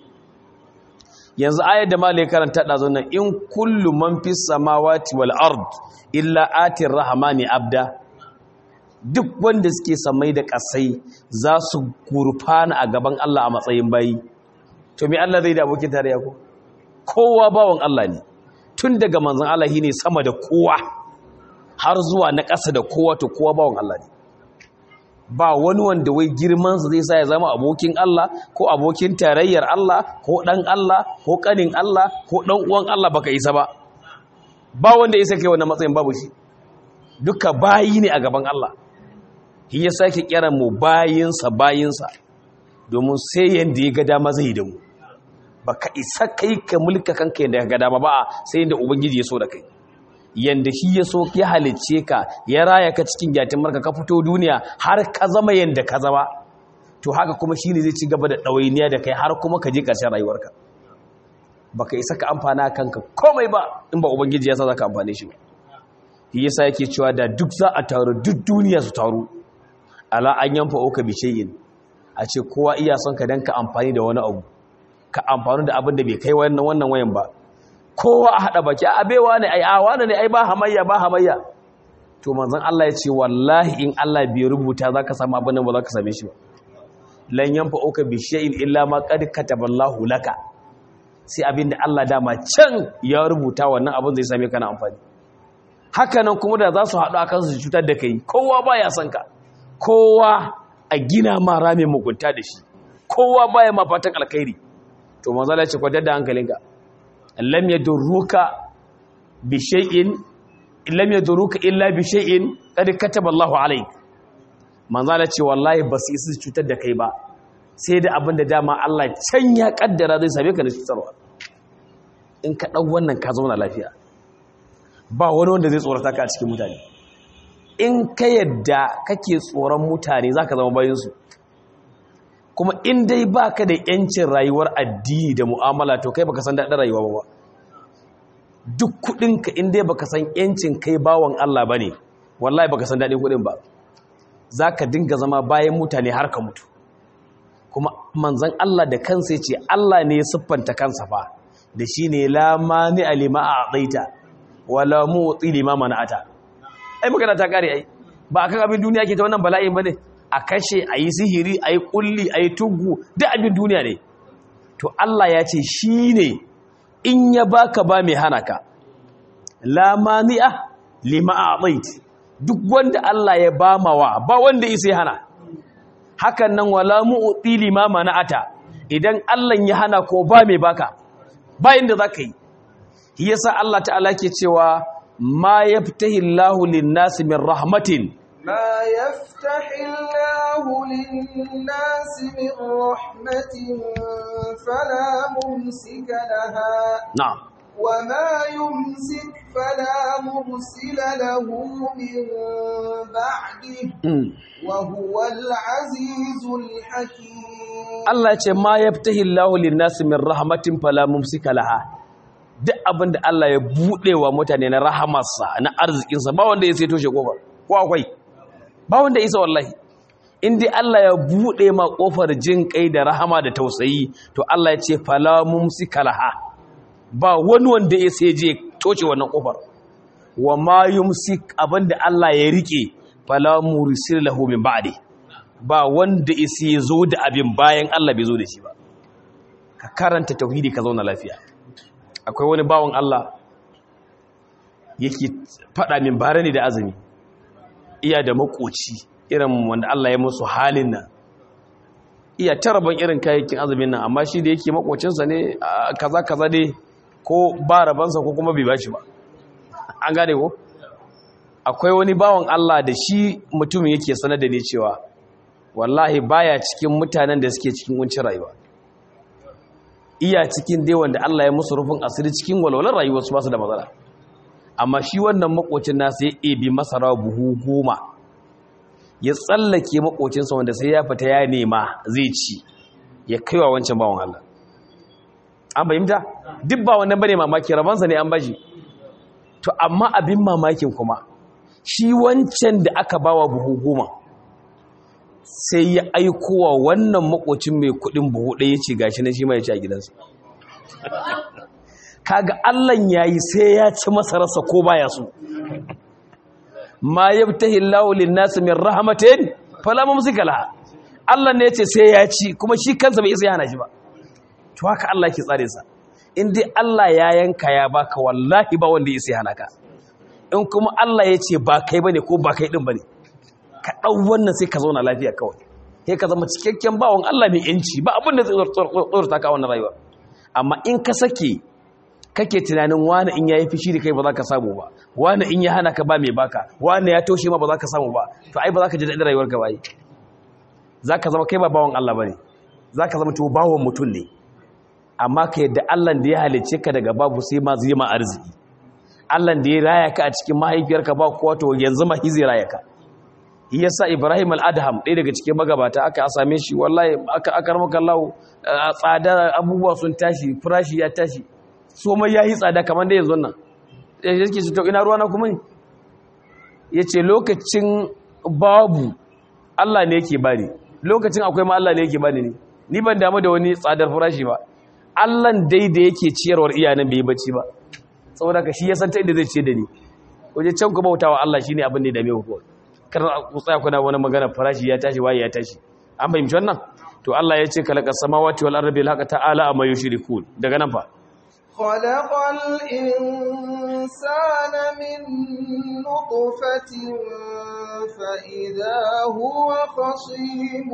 yanzu ayar da mala ya karanta da zo nan in kullu man fis samawati wal ard illa atir rahmani abda duk wanda suke samai da kasai za su gurfana a gaban Allah a matsayin bayi to me Allah zai da abokin tarayya ko kowa bawon Allah ne tun daga manzon Allah ne sama da kowa har zuwa na ƙasa da kowa to kowa bawon Allah ne ba wani wanda wai girmansa zai sa ya zama abokin Allah ko abokin tarayyar Allah ko ɗan Allah ko ƙanin Allah ko ɗan uwan Allah baka isa ba ba wanda isa kai wannan matsayin babu shi duka bayi ne a gaban Allah shi ya sake kiran mu bayinsa bayinsa domin sai yanda ya ga dama zai da mu baka isa kai ka mulka kanka yanda ya ga dama ba sai yanda ubangiji ya so da kai yanda shi ya so ya halicce ka ya raya ka cikin gyatin marka ka fito duniya har ka zama yanda ka zama to haka kuma shine zai ci gaba da ɗawainiya da kai har kuma ka je ƙarshen rayuwarka baka isa ka amfana kanka komai ba in ba ubangiji ya sa zaka amfane shi ba shi yasa yake cewa da duk za a taru duk duniya su taru ala an yanfa oka bi shay'in a ce kowa iya son ka dan ka amfani da wani abu ka amfani da abin da bai kai wannan wannan wayan ba kowa a haɗa baki a baiwa ne ai a wani ne ai ba hamayya ba hamayya to manzon Allah ya ce wallahi in Allah bai rubuta zaka samu abin nan ba zaka same shi ba lan yanfa uka bi shay'in illa ma qad kataballahu laka sai abin da Allah dama can ya rubuta wannan abin zai same ka na amfani haka nan kuma da za su haɗu akan su cutar da kai kowa baya son ka kowa a gina ma ramin mugunta da shi kowa baya ma fatan alkhairi to manzon Allah ya ce kwadar da hankalinka lam yadurruka bi shay'in lam yadurruka illa bi shay'in qad kataba Allahu alayk manzala ce wallahi ba su isa cutar da kai ba sai da abin da dama Allah can ya kaddara zai same ka da cutarwa in ka dau wannan ka zauna lafiya ba wani wanda zai tsorata ka a cikin mutane in ka yadda kake tsoron mutane zaka zama bayin su kuma in dai baka da yancin rayuwar addini da mu'amala to kai baka san daɗin rayuwa ba duk kuɗinka in dai baka san yancin kai bawan Allah bane wallahi baka san daɗin kuɗin ba zaka dinga zama bayan mutane har ka mutu kuma manzon Allah da kansa yace Allah ne ya siffanta kansa fa da shine la mani alima a'taita wala mu'ti lima mana'ata ai magana ta kare ai ba akan abin duniya ke ta wannan bala'in bane a kashe a yi sihiri a yi kulli a yi tugu duk abin duniya ne to Allah ya ce shi ne in ya baka ba mai hana ka lamani'a lima a duk wanda Allah ya ba mawa ba wanda isa ya hana hakan nan wala mu'ti lima mana'ata idan Allah ya hana ko ba mai baka ba inda zaka yi shi yasa Allah ta'ala ke cewa ma yaftahi Allahu lin-nasi min rahmatin ما يفتح الله للناس من رحمة فلا ممسك لها na'am وما يمسك فلا مرسل له من بعده mm. وهو العزيز الحكيم Allah ya ce ma yaftahi Allahu lin-nasi min rahmatin fala mumsika laha duk abinda Allah ya bude wa mutane na rahamarsa na arzikinsa ba wanda ya sai toshe kofar ko akwai ba wanda isa wallahi in dai Allah ya bude ma kofar jin kai da rahama da tausayi to Allah ya ce fala mumsika laha ba wani wanda ya sai je toshe wannan kofar wa ma yumsik abinda Allah ya rike fala mursil lahu min ba'di ba wanda isi ya zo da abin bayan Allah bai zo da shi ba ka karanta tauhidi ka zauna lafiya akwai wani bawan Allah yake faɗa min bare ne da azumi iya da makoci irin wanda Allah ya musu halin nan iya taraban irin kayayyakin azumin nan amma shi da yake makocinsa ne a kaza kaza dai ko ba rabansa ko kuma bai bashi ba an gane ko akwai wani bawan Allah da shi mutumin yake sanar da ni cewa wallahi baya cikin mutanen da suke cikin kuncin rayuwa iya cikin dai wanda Allah ya musu rufin asiri cikin walwalar rayuwar su basu da matsala amma shi wannan makocin nasa ya ebi masara buhu goma ya tsallake makocinsa wanda sai ya fita ya nema zai ci ya kaiwa wancan bawan Allah an fahimta duk ba wannan bane mamaki rabansa ne an bashi to amma abin mamakin kuma shi wancan da aka bawa buhu goma sai ya aikowa wannan makocin mai kudin buhu ɗaya ya ce gashi na shi ma ya ci a gidansa kaga Allah yayi sai ya ci masararsa ko baya so ma yabtahi Allahu lin-nasi min rahmatin fala mumsika laha Allah ne yace sai ya ci kuma shi kansa bai isa yana shi ba to haka Allah yake tsare sa in dai Allah ya yanka ya baka wallahi ba wanda ya isa hana ka in kuma Allah yace ba kai bane ko ba kai din bane ka dau wannan sai ka zauna lafiya kawai sai ka zama cikakken bawon Allah mai yanci ba abin da zai tsorata ka wannan rayuwa amma in ka sake kake tunanin wani in ya yi fishi da kai ba za ka samu ba wani in ya hana ka ba mai baka wani ya toshe ma ba za ka samu ba to ai ba za ka ji daɗin rayuwar ka ba yi za ka zama kai ba bawan Allah ba ne za ka zama to bawan mutum ne amma ka yadda Allah da ya halicce ka daga babu sai ma zai ma arziki Allah da ya raya ka a cikin mahaifiyarka ba kowa to yanzu ma zai raya ka yasa Ibrahim al-Adham ɗaya daga cikin magabata aka same shi wallahi aka akar maka Allah tsada abubuwa sun tashi farashi ya tashi so mai ya yi tsada kamar da yanzu nan ya ce to ina ruwana kuma ne ya ce lokacin babu Allah ne yake bani lokacin akwai ma Allah ne yake bani ne ni ban damu da wani tsadar farashi ba Allah dai da yake ciyarwar iyanan bai yi bacci ba saboda ka shi ya san ta inda zai ce da ni waje can ku bautawa Allah shine abin da ya dame ku kar ku tsaya kuna wani magana farashi ya tashi waye ya tashi an fahimci wannan to Allah ya ce kalaka samawati wal ardi bil haqqa ta'ala amma yushrikun daga nan fa خلق الإنسان من نطفة فإذا هو خصيم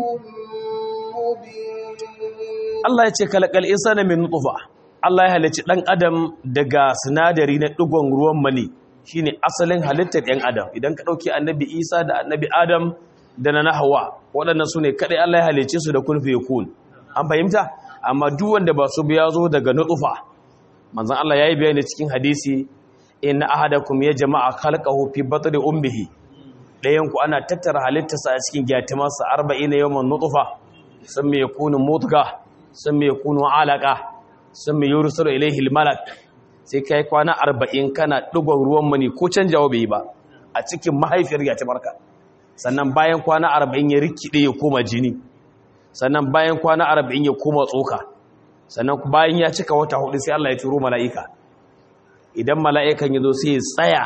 مبين Allah ya ce kalakal insana min nutfa Allah ya halicci dan adam daga sinadari na digon ruwan mani shine asalin halittar ɗan adam idan ka dauki annabi Isa da annabi Adam da na Hawwa waɗannan sune kadai Allah ya halicce su da kun fa yakun an fahimta amma duk wanda ba su biya zo daga nutfa manzon Allah yayi bayani cikin hadisi inna ahadakum ya jama'a khalqahu fi batni ummihi dayan ku ana tattara halittarsa a cikin gyatimarsa 40 yawman nutfa sun mai yakunu mutga sun mai yakunu alaka sun mai yurusar ilaihi malak sai kai kwana 40 kana digon ruwan mani ko canjawa bai ba a cikin mahaifiyar gyatimarka sannan bayan kwana 40 ya rikide ya koma jini sannan bayan kwana 40 ya koma tsoka sannan bayan ya cika wata hudu sai Allah ya turo mala'ika idan mala'ikan ya zo sai ya tsaya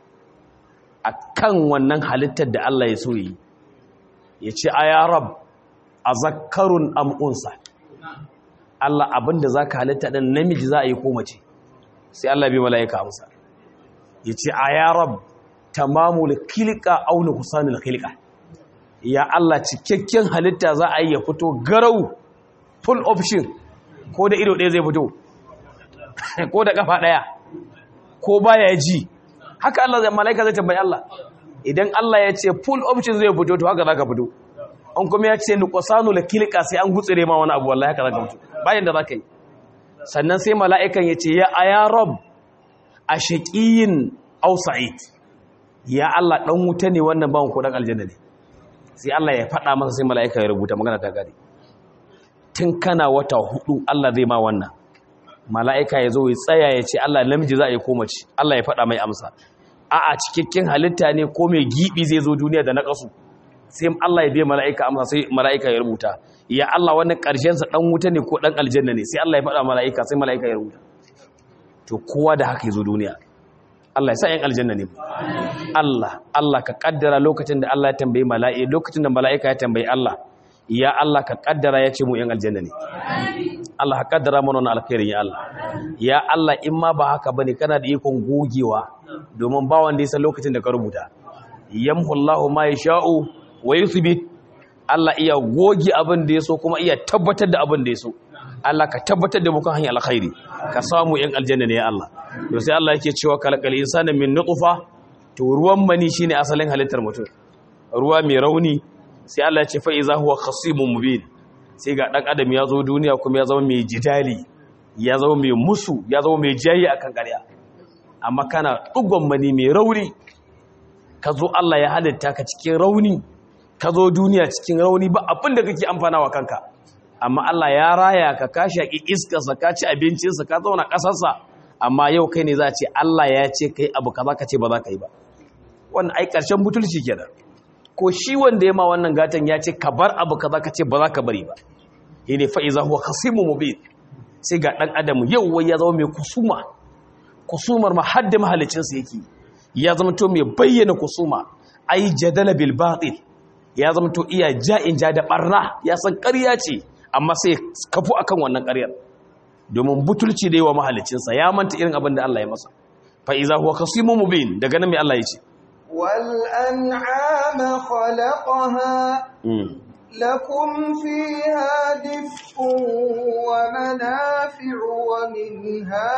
a kan wannan halittar da Allah ya so yi ya ce a ya rab a zakarun amunsa Allah abinda za ka halitta ɗan namiji za a yi komace sai Allah bai mala'ika amsa ya ce a ya rab tamamul kilika auna kusanul kilika ya Allah cikakken halitta za a yi ya fito garau full option ko da ido ɗaya zai fito ko da ƙafa ɗaya ko baya ji haka Allah zai mala'ika zai tambayi Allah idan Allah ya ce full option zai fito to haka zaka fito an kuma ya ce nuqsanu la kilqa sai an gutsire ma wani abu wallahi haka zaka fito bayan da zaka yi sannan sai mala'ikan ya ce ya aya rab ashaqiyin aw sa'id ya Allah dan wuta ne wannan bawon ko dan aljanna ne sai Allah ya faɗa masa sai mala'ika ya rubuta magana ta gari tun kana wata hudu Allah zai ma wannan mala'ika ya zo ya tsaya ya ce Allah namiji za a yi ko mace Allah ya faɗa mai amsa a a cikakken halitta ne ko mai giɓi zai zo duniya da na ƙasu sai Allah ya biya mala'ika amsa sai mala'ika ya rubuta ya Allah wannan ƙarshensa ɗan wuta ne ko ɗan aljanna ne sai Allah ya faɗa mala'ika sai mala'ika ya rubuta to kowa da haka ya zo duniya Allah ya sa ‘yan aljanna ne Allah Allah ka ƙaddara lokacin da Allah ya tambayi mala'i lokacin da mala'ika ya tambayi Allah ya Allah ka ƙaddara ya ce mu ‘yan aljanna ne Allah ka kaddara mana wannan alkhairin ya Allah ya Allah in ma ba haka bane kana da ikon gogewa domin ba wanda ya san lokacin da ka rubuta yamhu Allahu ma yasha'u wa yuthbit Allah iya goge abin da yaso kuma iya tabbatar da abin da yaso Allah ka tabbatar da mu kan hanyar alkhairi ka samu yan aljanna ne ya Allah to sai Allah yake cewa kalqal insana min nutfa to ruwan mani shine asalin halittar mutum ruwa mai rauni sai Allah ya ce fa iza huwa khasimun mubin sai ga ɗan adam ya zo duniya kuma ya zama mai jidali ya zama mai musu ya zama mai jayi a kan ƙarya amma kana ɗugon mani mai rauni ka zo Allah ya halitta ka cikin rauni ka zo duniya cikin rauni ba abin da kake amfana wa kanka amma Allah ya raya ka ka shaƙi iskarsa ka ci abincinsa ka zauna ƙasarsa amma yau kai ne za a ce Allah ya ce kai abu kaza ka ce ba za ka yi ba wannan ai ƙarshen butulci kenan ko shi wanda ya ma wannan gatan ya ce ka bar abu kaza ka ce ba za ka bari ba ne fa iza huwa khasimu mubin sai ga dan adam yau wai ya zama mai kusuma kusumar ma hadda mahalicinsa yake ya zama to mai bayyana kusuma ai jadala bil batil ya zama to iya ja'in ja da barna ya san ƙarya ce amma sai kafu akan wannan ƙaryar domin butulci da yawa mahalicinsa ya manta irin abin da Allah ya masa fa iza huwa khasimu mubin daga nan mai Allah ya ce wal an'ama khalaqaha lakum fiha dif'un wa manafi'u wa minha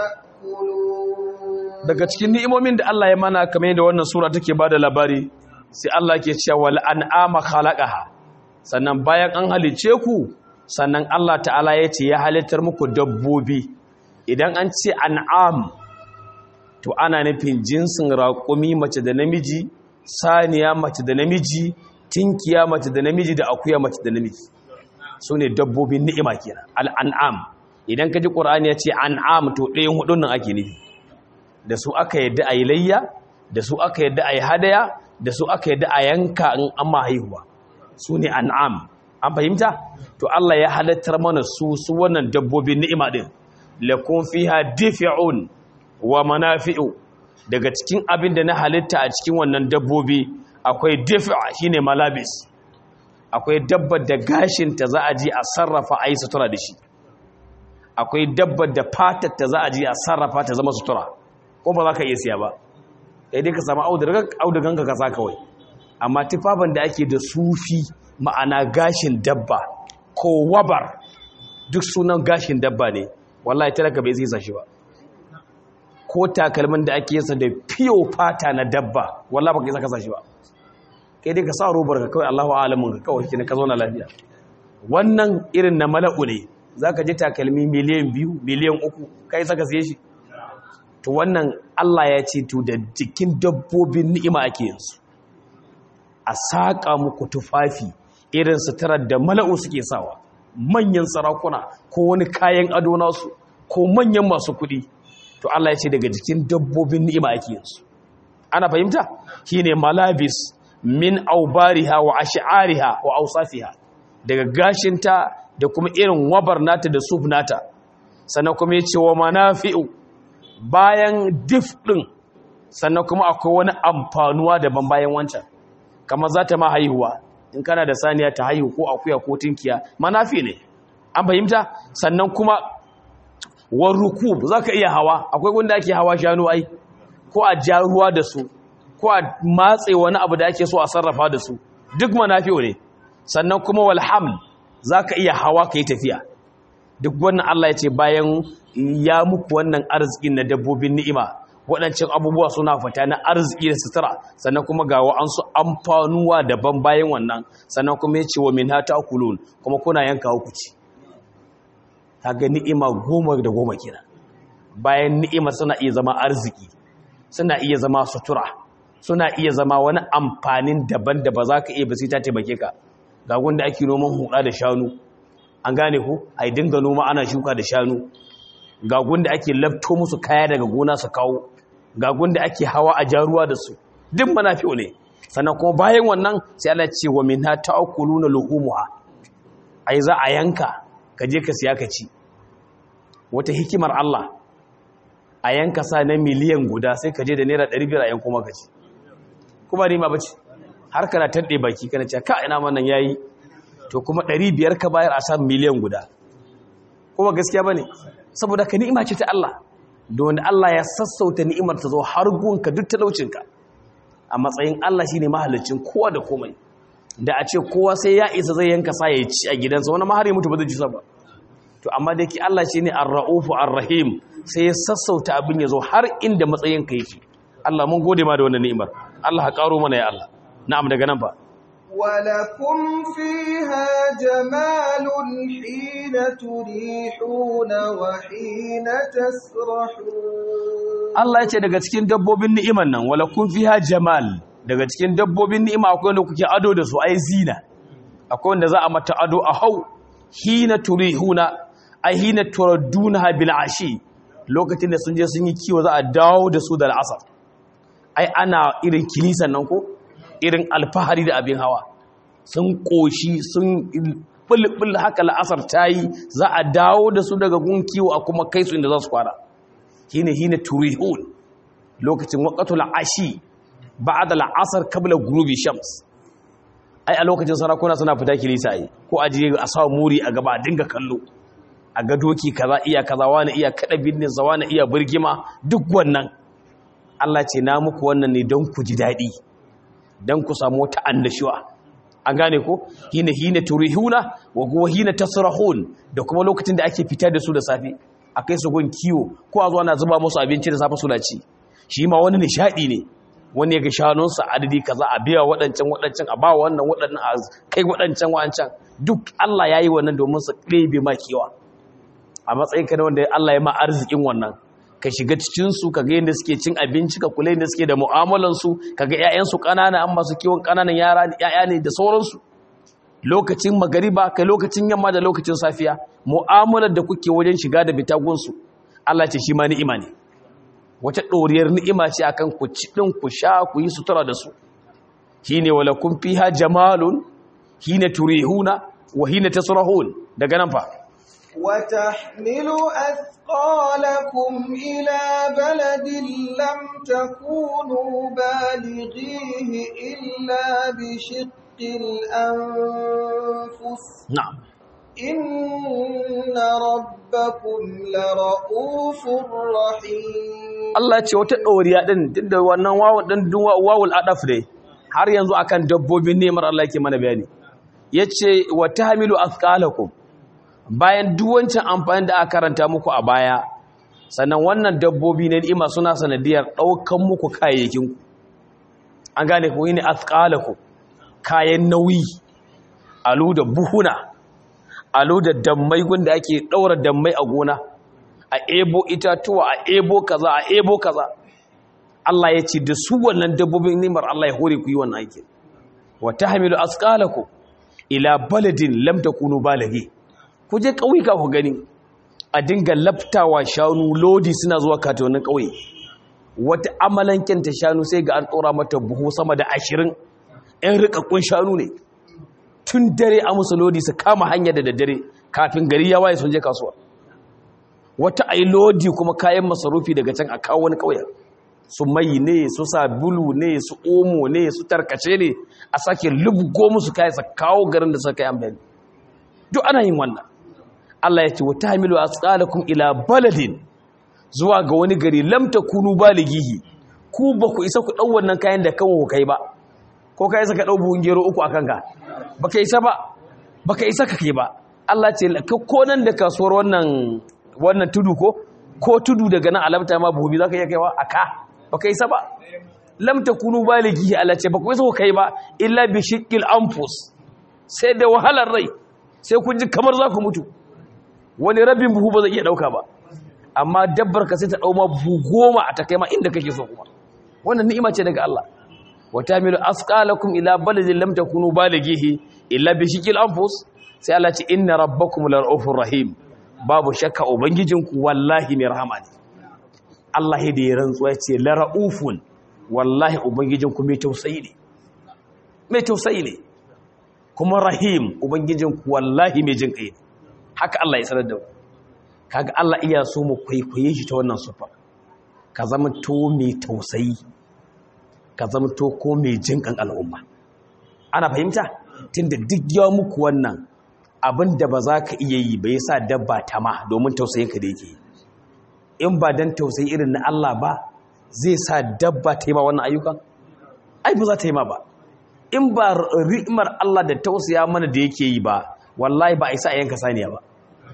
ta'kulun daga cikin ni'imomin da Allah ya mana kamar yadda wannan sura take bada labari sai Allah ke cewa wal an'ama khalaqaha sannan bayan an halice ku sannan Allah ta'ala ya ce ya halittar muku dabbobi idan an ce an'am to ana nufin jinsin raƙumi mace da namiji saniya mace da namiji tinkiya mace da namiji da akuya mace da namiji su ne dabbobin ni'ima kenan al'an'am idan ka ji ƙur'ani ya ce an'am to ɗayan hudun nan ake nufi da su aka yadda a yi layya da su aka yadda a yi hadaya da su aka yadda a yanka in an ma haihuwa su ne an'am an fahimta to Allah ya halattar mana su su wannan dabbobin ni'ima din lakum fiha difi'un wa manafi'u daga cikin abin da na halitta a cikin wannan dabbobi akwai difi'a shine malabis akwai dabbar da gashin ta za a ji a sarrafa a yi sutura da shi akwai dabbar da fatar ta za a ji a sarrafa ta zama sutura ko ba za ka iya siya ba sai dai ka samu audugan ka kasa kawai amma tufafin da ake da sufi ma'ana gashin dabba ko wabar duk sunan gashin dabba ne wallahi talaka bai zai shi ba ko takalmin da ake yasa da fiyo fata na dabba wallahi baka isa ka shi ba kai dai ka sa robar ka kawai Allahu a'lamun ka kawai kina ka zauna lafiya wannan irin na mala'u ne zaka ji takalmi miliyan biyu miliyan uku kai saka siye shi to wannan Allah ya ce to da jikin dabbobin ni'ima ake yansu a saƙa muku tufafi irin suturar da mala'u suke sawa manyan sarakuna ko wani kayan ado nasu ko manyan masu kuɗi to Allah ya ce daga jikin dabbobin ni'ima ake yansu ana fahimta shine malabis min aubariha wa ash'ariha wa awsafiha daga gashinta da kuma irin wabar nata da suf nata sannan kuma yace wa manafi'u bayan dif din sannan kuma akwai wani amfanuwa daban bayan wancan kamar za ta ma haihuwa in kana da saniya ta haihu ko akuya ko tinkiya manafi ne an fahimta sannan kuma war rukub zaka iya hawa akwai wanda ake hawa shanu ai ko a ja ruwa da su ko a matse wani abu da ake so a sarrafa da su duk manafi ne sannan kuma wal haml zaka iya hawa kai tafiya duk wannan Allah ya ce bayan ya muku wannan arzikin na dabbobin ni'ima waɗancan abubuwa suna fita na arziki da sutura sannan kuma ga wa'ansu amfanuwa daban bayan wannan sannan kuma ya ce wa min hata kulun kuma kuna yanka hukuci ta ga ni'ima goma da goma kina bayan ni'ima suna iya zama arziki suna iya zama sutura suna iya zama wani amfanin daban da ba za ka iya ba sai ta taimake ka ga gunda ake noman huɗa da shanu an gane ku a dinga noma ana shuka da shanu ga gunda ake lafto musu kaya daga gona su kawo ga gunda ake hawa a jaruwa da su duk manafi'u ne sannan kuma bayan wannan sai Allah ce wa minha ta'kuluna luhumuha ai za a yanka ka je ka siya ka ci wata hikimar Allah a yanka sa na miliyan guda sai ka je da naira 500 a yanko maka ci kuma ni ma bace har kana tande baki kana ce ka ina man nan yayi to kuma 500 ka bayar a sa miliyan guda kuma gaskiya bane saboda ka ni'ima ce ta Allah don Allah ya sassauta ni'imar ta zo har gunka duk talaucinka a matsayin Allah shine mahallicin kowa da komai da a ce kowa sai ya isa zai yanka sa ya ci a gidansa wani mahari mutu ba zai ci sa ba to amma da ke Allah shine ar-ra'ufu ar-rahim sai ya sassauta abin ya zo har inda matsayin ka yake Allah mun gode ma da wannan ni'imar Allah ka karo mana ya Allah na'am daga nan fa ولكم فيها جمال حين تريحون وحين تسرحون Allah ya ce daga cikin dabbobin ni'iman nan wala kun fiha jamal daga cikin dabbobin ni'ima akwai wanda kuke ado da su ai zina akwai wanda za a mata ado a hau hina turihuna ai hina turadduna bil ashi lokacin da sun je sun yi kiwo za a dawo da su da al'asar ai ana irin kilisan nan ko irin alfahari da abin hawa sun koshi sun bulbul haka la'asar ta yi za a dawo da su daga gun kiwo a kuma kai su inda za su kwana hina hina turihun lokacin waqatul ashi ba'da al'asar qabla ghurubi shams ai a lokacin sarakuna suna fita kilisa ai ko a je a sa muri a gaba a dinga kallo a ga doki kaza iya kaza wani iya kada binnin sa wani iya burgima duk wannan Allah ce na muku wannan ne don ku ji dadi dan ku samu wata annashuwa an gane ko hina hina turihuna wa huwa hina tasrahun da kuma lokacin da ake fitar da su da safe akai su gun kiwo ko a zo ana zuba musu abinci da safe suna ci shi ma wani nishadi ne wani ya ga shanunsa adadi kaza a biya waɗancan waɗancan a ba wannan waɗannan a kai waɗancan waɗancan duk Allah ya yi wannan domin su ɗebe ma kewa a matsayin ka na wanda Allah ya ma arzikin wannan ka shiga cikinsu ka ga yadda suke cin abinci ka kula yadda suke da mu'amalansu ka ga 'ya'yansu ƙanana an masu kiwon ƙananan yara 'ya'ya ne da sauransu lokacin magariba kai lokacin yamma da lokacin safiya mu'amalar da kuke wajen shiga da bitagunsu Allah ce shi ma ni'ima ne wata ɗoriyar ni'ima ce akan ku ci ɗin ku sha ku yi sutura da su shine wala kun fiha jamalun hina turihuna wa hina tasrahun daga nan fa وتحمل أثقالكم إلى بلد لم تكونوا بالغيه إلا بشق الأنفس na'am إن ربكم لرؤوف رحيم Allah ce wata ɗoriya ɗin duk da wannan wawul ɗin wawul adaf ne har yanzu akan dabbobin nemar Allah ke mana bayani yace wa tahmilu athqalakum bayan duk wancan amfani da aka karanta muku a baya sannan wannan dabbobi na ni'ima suna sanadiyar ɗaukan muku kayayyakin ku an gane ku ne athqalakum kayan nauyi alu da buhuna alu da dammai gunda ake ɗaura dammai a gona a ebo itatuwa a ebo kaza a ebo kaza Allah ya ce da su wannan dabbobin nimar Allah ya hore ku yi wannan aikin wa tahmilu asqalakum ila baladin lam takunu balaghi ku je kauyuka ku gani a dinga laftawa shanu lodi suna zuwa katonin kauye wata amalanken ta shanu sai ga an tsora mata buhu sama da 20 ɗan rikakkun shanu ne tun dare a musu lodi su kama hanya da daddare kafin gari ya waye sun je kasuwa wata ai lodi kuma kayan masarufi daga can a kawo wani kauyen su mai ne su sabulu ne su omo ne su tarkace ne a sake lubgo musu kayan sa kawo garin da suka yi amfani duk ana yin wannan Allah ya ce wa tahmilu asqalakum ila baladin zuwa ga wani gari lam takunu balighihi ku ba ku isa ku dau wannan kayan da kanku kai ba ko kai saka dau buhun gero uku akan ka baka isa ba baka isa ka kai ba Allah ce ko nan da kasuwar wannan wannan tudu ko ko tudu daga nan alamta ma buhu za ka iya kaiwa a ka ba ka isa ba lam takunu balighi Allah ce ba ku isa ku kai ba illa bi shiqqil anfus sai da wahalar rai sai kun ji kamar za ku mutu wani rabin buhu ba zai iya dauka ba amma dabbar ka sai ta dau ma buhu goma a ta kai ma inda kake so kuma wannan ni'ima ce daga Allah wa tamilu asqalakum ila baladin lam takunu balighi illa bi shiqqil anfus sai Allah ce inna rabbakum lar'ufur rahim babu shakka ubangijinku wallahi mai rahama ne Allah da ya rantsuwa ce la ra'ufun wallahi ubangijinku mai tausayi ne mai tausayi ne kuma rahim ubangijinku wallahi mai jin kai ne haka Allah ya sanar da mu kaga Allah iya so mu kwaikwaye shi ta wannan sufa ka zama to mai tausayi ka zama to ko mai jin kan al'umma ana fahimta tunda duk ya muku wannan abin da ba za ka iya yi ba ya sa dabba ta ma domin tausayinka da yake in ba don tausayi irin na Allah ba zai sa dabba ta yi ma wannan ayyukan ai ba za ta yi ma ba in ba ri'imar Allah da tausaya mana da yake yi ba wallahi ba a isa a yanka saniya ba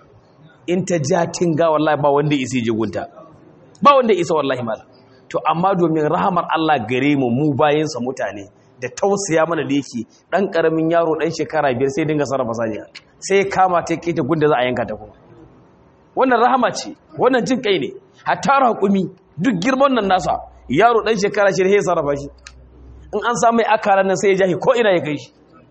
in ta ja tinga wallahi ba wanda isa je gunta ba wanda isa wallahi mala to amma domin rahamar Allah gare mu mu bayansa mutane da tausaya mana da yake dan karamin yaro dan shekara biyar sai dinga sarrafa saniya sai kama ta keta gunda za a yanka ta kuma wannan rahama ce wannan jin kai ne hatta raƙumi duk girman nan nasa yaro dan shekara shi sai sarrafa shi in an samu akaran nan sai ya jahi ko ina ya kai shi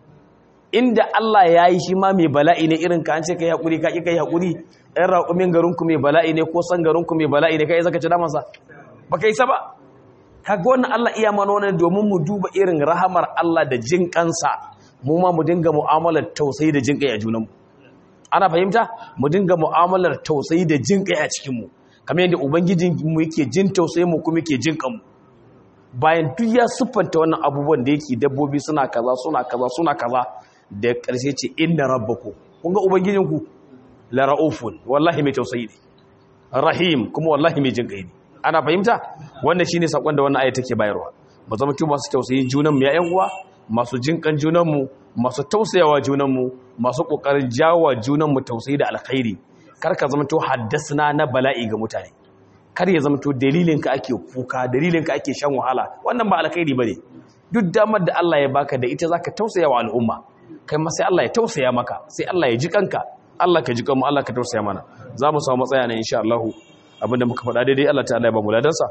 inda Allah ya yi shi ma mai bala'i ne irin ka an ce kai haƙuri ka ƙi kai haƙuri ɗan raƙumin garinku mai bala'i ne ko san garinku mai bala'i ne kai zaka ci damansa ba ka yi sa ba kaga wannan Allah iya mana wannan domin mu duba irin rahamar Allah da jin kansa mu ma mu dinga mu'amalar tausayi da jin kai a junanmu ana fahimta mu dinga mu'amalar tausayi da jin kai a cikin mu kamar yadda ubangijin mu yake jin tausayi mu kuma yake jin kanmu bayan duk ya siffanta wannan abubuwan da yake dabbobi suna kaza suna kaza suna kaza da ƙarshe ce inna rabbaku kun ga ubangijinku la raufun wallahi mai tausayi ne rahim kuma wallahi mai jin kai ne ana fahimta wannan shine sakon da wannan aya take bayarwa mu zama tu masu tausayin junan mu ya ƴan uwa masu jinkan junan mu masu tausayawa junan mu masu kokarin jawo junan mu tausayi da alkhairi kar ka zama to haddasna na bala'i ga mutane kar ya zama to dalilin ka ake kuka dalilin ka ake shan wahala wannan ba alkhairi bane duk damar da Allah ya baka da ita zaka tausaya wa al'umma kai ma sai Allah ya tausaya maka sai Allah ya ji kanka Allah ka ji kanmu Allah ka tausaya mana za mu samu matsaya ne insha Allah abinda muka faɗa daidai Allah ta'ala ya ba mu ladansa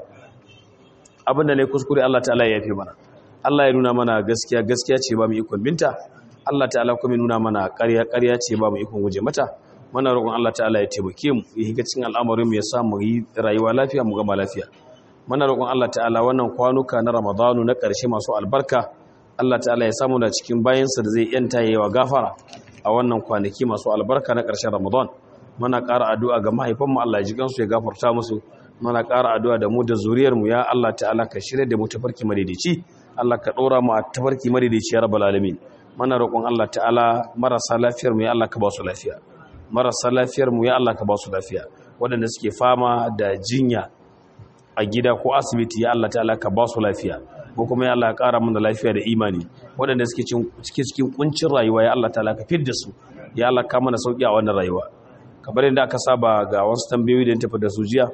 abinda ne kuskure Allah ta'ala ya yafe mana Allah ya nuna mana gaskiya gaskiya ce ba mu ikon binta Allah ta'ala kuma ya nuna mana ƙarya ƙarya ce ba mu ikon guje mata muna roƙon Allah ta'ala ya taimake mu ya higa cikin al'amarin mu ya sa mu yi rayuwa lafiya mu gama lafiya muna roƙon Allah ta'ala wannan kwanuka na Ramadanu na ƙarshe masu albarka Allah ta'ala ya samu da cikin bayansa da zai yanta yayi wa gafara a wannan kwanaki masu albarka na ƙarshen Ramadan muna ƙara addu'a ga mahaifanmu Allah ya ji gansu ya gafarta musu muna ƙara addu'a da mu da zuriyarmu ya Allah ta'ala ka shirya da mu tafarki madaidaici Allah ka ɗora mu a tafarki madaidaici ya rabbal alamin muna roƙon Allah ta'ala marasa lafiyar mu ya Allah ka ba su lafiya marasa lafiyar mu ya Allah ka ba su lafiya waɗanda suke fama da jinya a gida ko asibiti ya Allah ta'ala ka ba su lafiya ko kuma ya Allah ka ƙara mana lafiya da imani waɗanda suke cikin kuncin rayuwa ya Allah ta'ala ka fidda su ya Allah ka mana sauki a wannan rayuwa kamar yadda aka saba ga wasu tambayoyi da tafi da su jiya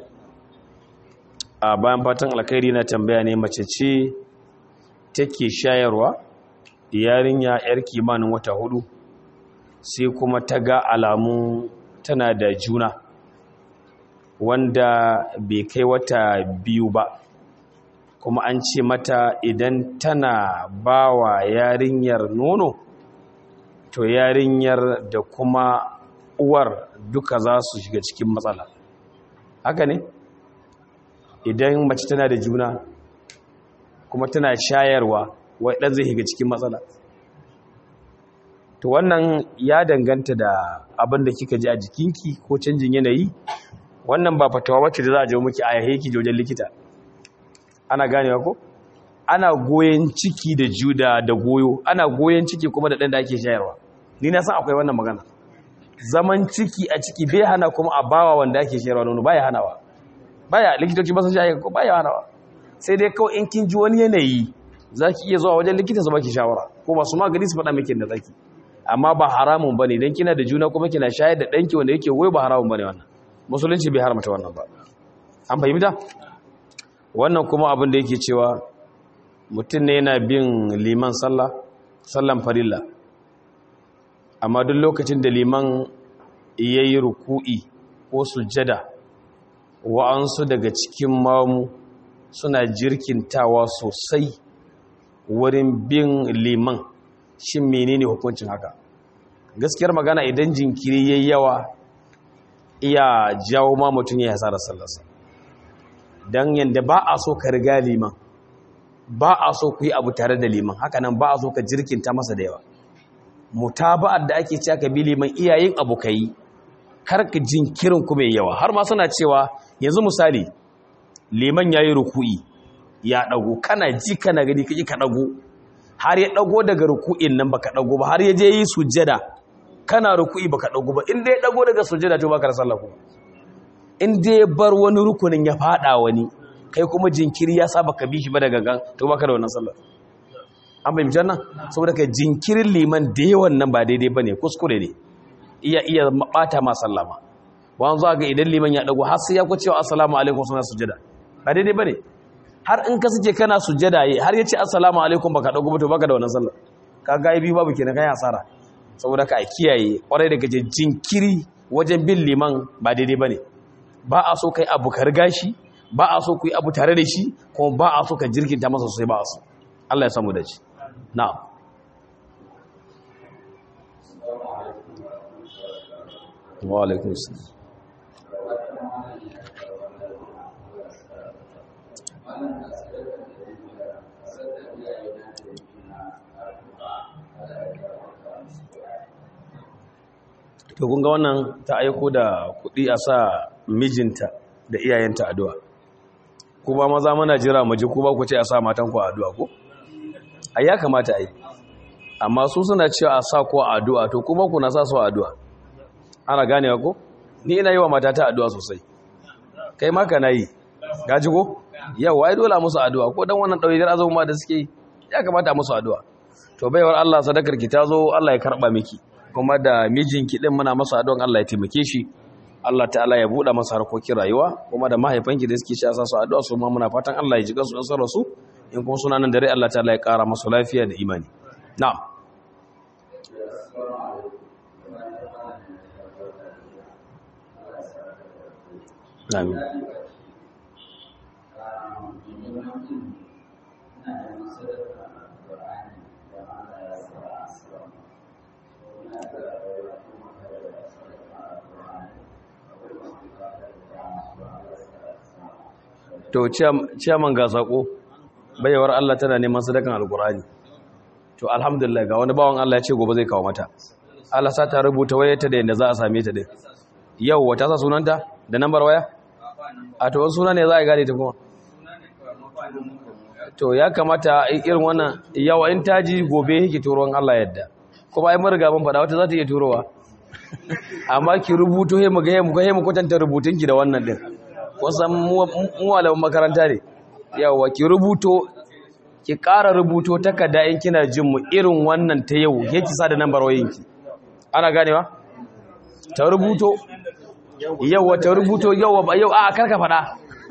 a bayan fatan alkhairi na tambaya ne mace ce take shayarwa yarinya yar kimanin wata hudu sai kuma ta ga alamu tana da juna wanda bai kai wata biyu ba kuma an ce mata idan tana ba wa yarinyar nono to yarinyar da kuma uwar duka za su shiga cikin matsala haka ne idan mace tana da juna kuma tana shayarwa wai ɗan zai shiga cikin matsala to wannan ya danganta da abin da kika ji a jikinki ko canjin yanayi wannan ba fatawa wacce da za a je miki a yahe ki wajen likita ana ganewa ko ana goyen ciki da juda da goyo ana goyen ciki kuma da ɗan da ake shayarwa ni na san akwai wannan magana zaman ciki a ciki bai hana kuma a bawa wanda ake shayarwa nono baya hanawa baya likitoci ba sun shaye ko baya hanawa sai dai kawai in kin ji wani yanayi zaki iya zuwa wajen likita su baki shawara ko ba su magani su faɗa miki da zaki amma ba haramun bane idan kina da juna kuma kina shayar da danki wanda yake goyo ba haramun bane wannan musulunci bai haramta wannan ba an fahimta wannan kuma abin da yake cewa mutum ne yana bin liman sallah sallan farilla amma duk lokacin da liman ya yi ruku'i ko sujjada wa'ansu daga cikin mamu suna jirkintawa sosai wurin bin liman shin menene hukuncin haka gaskiyar magana idan jinkiri yayi yawa iya jawo ma mutum ya hasara sallarsa don yadda ba a so ka riga liman ba a so ku yi abu tare da liman hakanan ba a so ka jirkinta masa da yawa mutaba'ar da ake cewa ka bi liman iyayen abu ka yi kar ka jinkirin kuma yawa har ma suna cewa yanzu misali liman ya yi ruku'i ya ɗago kana ji kana gani ka ka ɗago har ya ɗago daga ruku'in nan baka ɗago ba har ya je yi sujjada kana ruku'i baka ɗago ba in dai ɗago daga sujjada to baka da sallah kuma in dai bar wani rukunin ya fada wani kai kuma jinkiri ya saba ka bi shi ba daga gan to baka da wannan sallah an fahimci nan saboda kai jinkirin liman da yawan nan ba daidai bane kuskure ne iya iya bata ma sallama wani zuwa ga idan liman ya dago har sai ya kwace wa assalamu alaikum suna sujada ba daidai bane har in ka suke kana sujada har ya ce assalamu alaikum baka dago ba to baka da wannan sallah ka ga biyu babu kenan kai asara saboda ka kiyaye kwarai daga jinkiri wajen bin liman ba daidai bane ba a so kai abu ka riga shi ba a so ku yi abu tare da shi kuma ba a so ka jirginta masa sosai ba a so Allah ya samu da shi na'am wa alaikum assalam to kun ga wannan ta aiko da kuɗi a sa mijinta da iyayenta addu'a kuma maza mana jira mu ji ku ba ku ce a sa matan ku addu'a ko ai ya kamata ai amma su suna cewa a sa ku addu'a to kuma ku na sa su addu'a ana ganewa ko ni ina yi wa matata addu'a sosai kai ma kana yi gaji ko yau ai dole musu addu'a ko dan wannan dauyar azuma da suke ya kamata musu addu'a to baiwar Allah sadakar ki ta zo Allah ya karba miki kuma da mijinki din muna masa addu'an Allah ya taimake shi Allah ta'ala ya buɗe masa harkokin rayuwa kuma da mahaifanki da suke sha su addu'a su ma muna fatan Allah ya ji kansu nasara su in kuma suna nan dare Allah ta'ala ya ƙara masa lafiya da imani na'am amin to ciyaman ga sako bayawar Allah tana neman sadakan alkurani to alhamdulillah ga wani bawan Allah ya ce gobe zai kawo mata Allah sa ta rubuta wayarta da yadda za a same ta din yau wata sa sunanta da nambar waya a to wasu suna ne za a gane ta kuma to ya kamata irin wannan yawa in taji gobe yake turon Allah yadda kuma ai mun riga mun faɗa wata za ta iya turowa amma ki rubuto he mu ga he mu ga he mu kwatanta rubutunki da wannan din wasan muwalawan makaranta ne yawa ki rubuto ki ƙara rubuto takarda in kina jin mu irin wannan ta yau ya ki sa da nambar wayoyinki ana ganewa ta rubuto yawa ta rubuto yawa ba yau a karka faɗa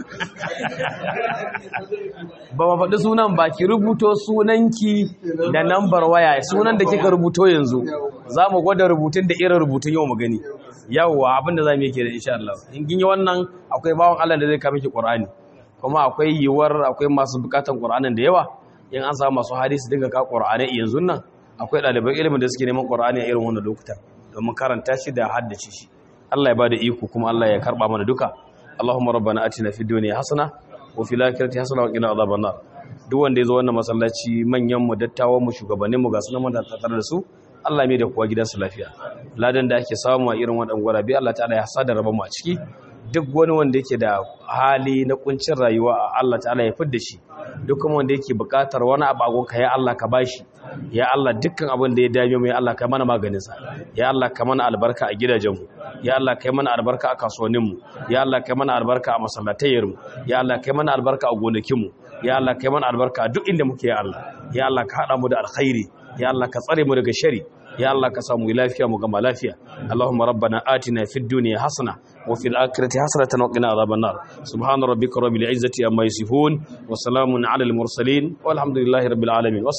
ba ma faɗi sunan ba ki rubuto sunanki da nambar waya sunan da kika rubuto yanzu za mu gwada rubutun da irin rubutun yau mu gani yawwa abinda za mu yi ke da insha Allah in kin yi wannan akwai bawon Allah da zai kama ki Qur'ani kuma akwai yiwuwar akwai masu bukatan Qur'anin da yawa in an samu masu hadisi dinga ka Qur'ani yanzu nan akwai ɗaliban ilimin da suke neman Qur'ani a irin wannan lokutan domin karanta shi da haddace shi Allah ya bada iko kuma Allah ya karba mana duka Allahumma rabbana atina fid dunya hasana wa fil akhirati hasana wa qina adhaban nar duk wanda yazo wannan masallaci manyan mu dattawan mu shugabannin mu ga sunan mun da tare da su Allah mai da kuwa gidansu lafiya ladan da ake samu a irin waɗannan gwarabi Allah ta'ala ya sada raba mu a ciki duk wani wanda yake da hali na kuncin rayuwa Allah ta'ala ya fidda shi duk kuma wanda yake buƙatar wani abu ka ya Allah ka bashi ya Allah dukkan abin da ya dame mu ya Allah ka mana maganin sa ya Allah ka mana albarka a gidajen mu ya Allah ka mana albarka a kasuwannin mu ya Allah ka mana albarka a masallatayyar mu ya Allah ka mana albarka a gonakin mu ya Allah ka mana albarka a duk inda muke ya Allah ya Allah ka hada mu da alkhairi ya Allah ka tsare mu daga shari ya Allah ka samu lafiya mu gama lafiya Allahumma rabbana atina fid dunya hasana wa fil akhirati hasanatan wa qina adhaban nar subhana rabbika rabbil izzati amma yasifun wa salamun alal mursalin walhamdulillahi rabbil alamin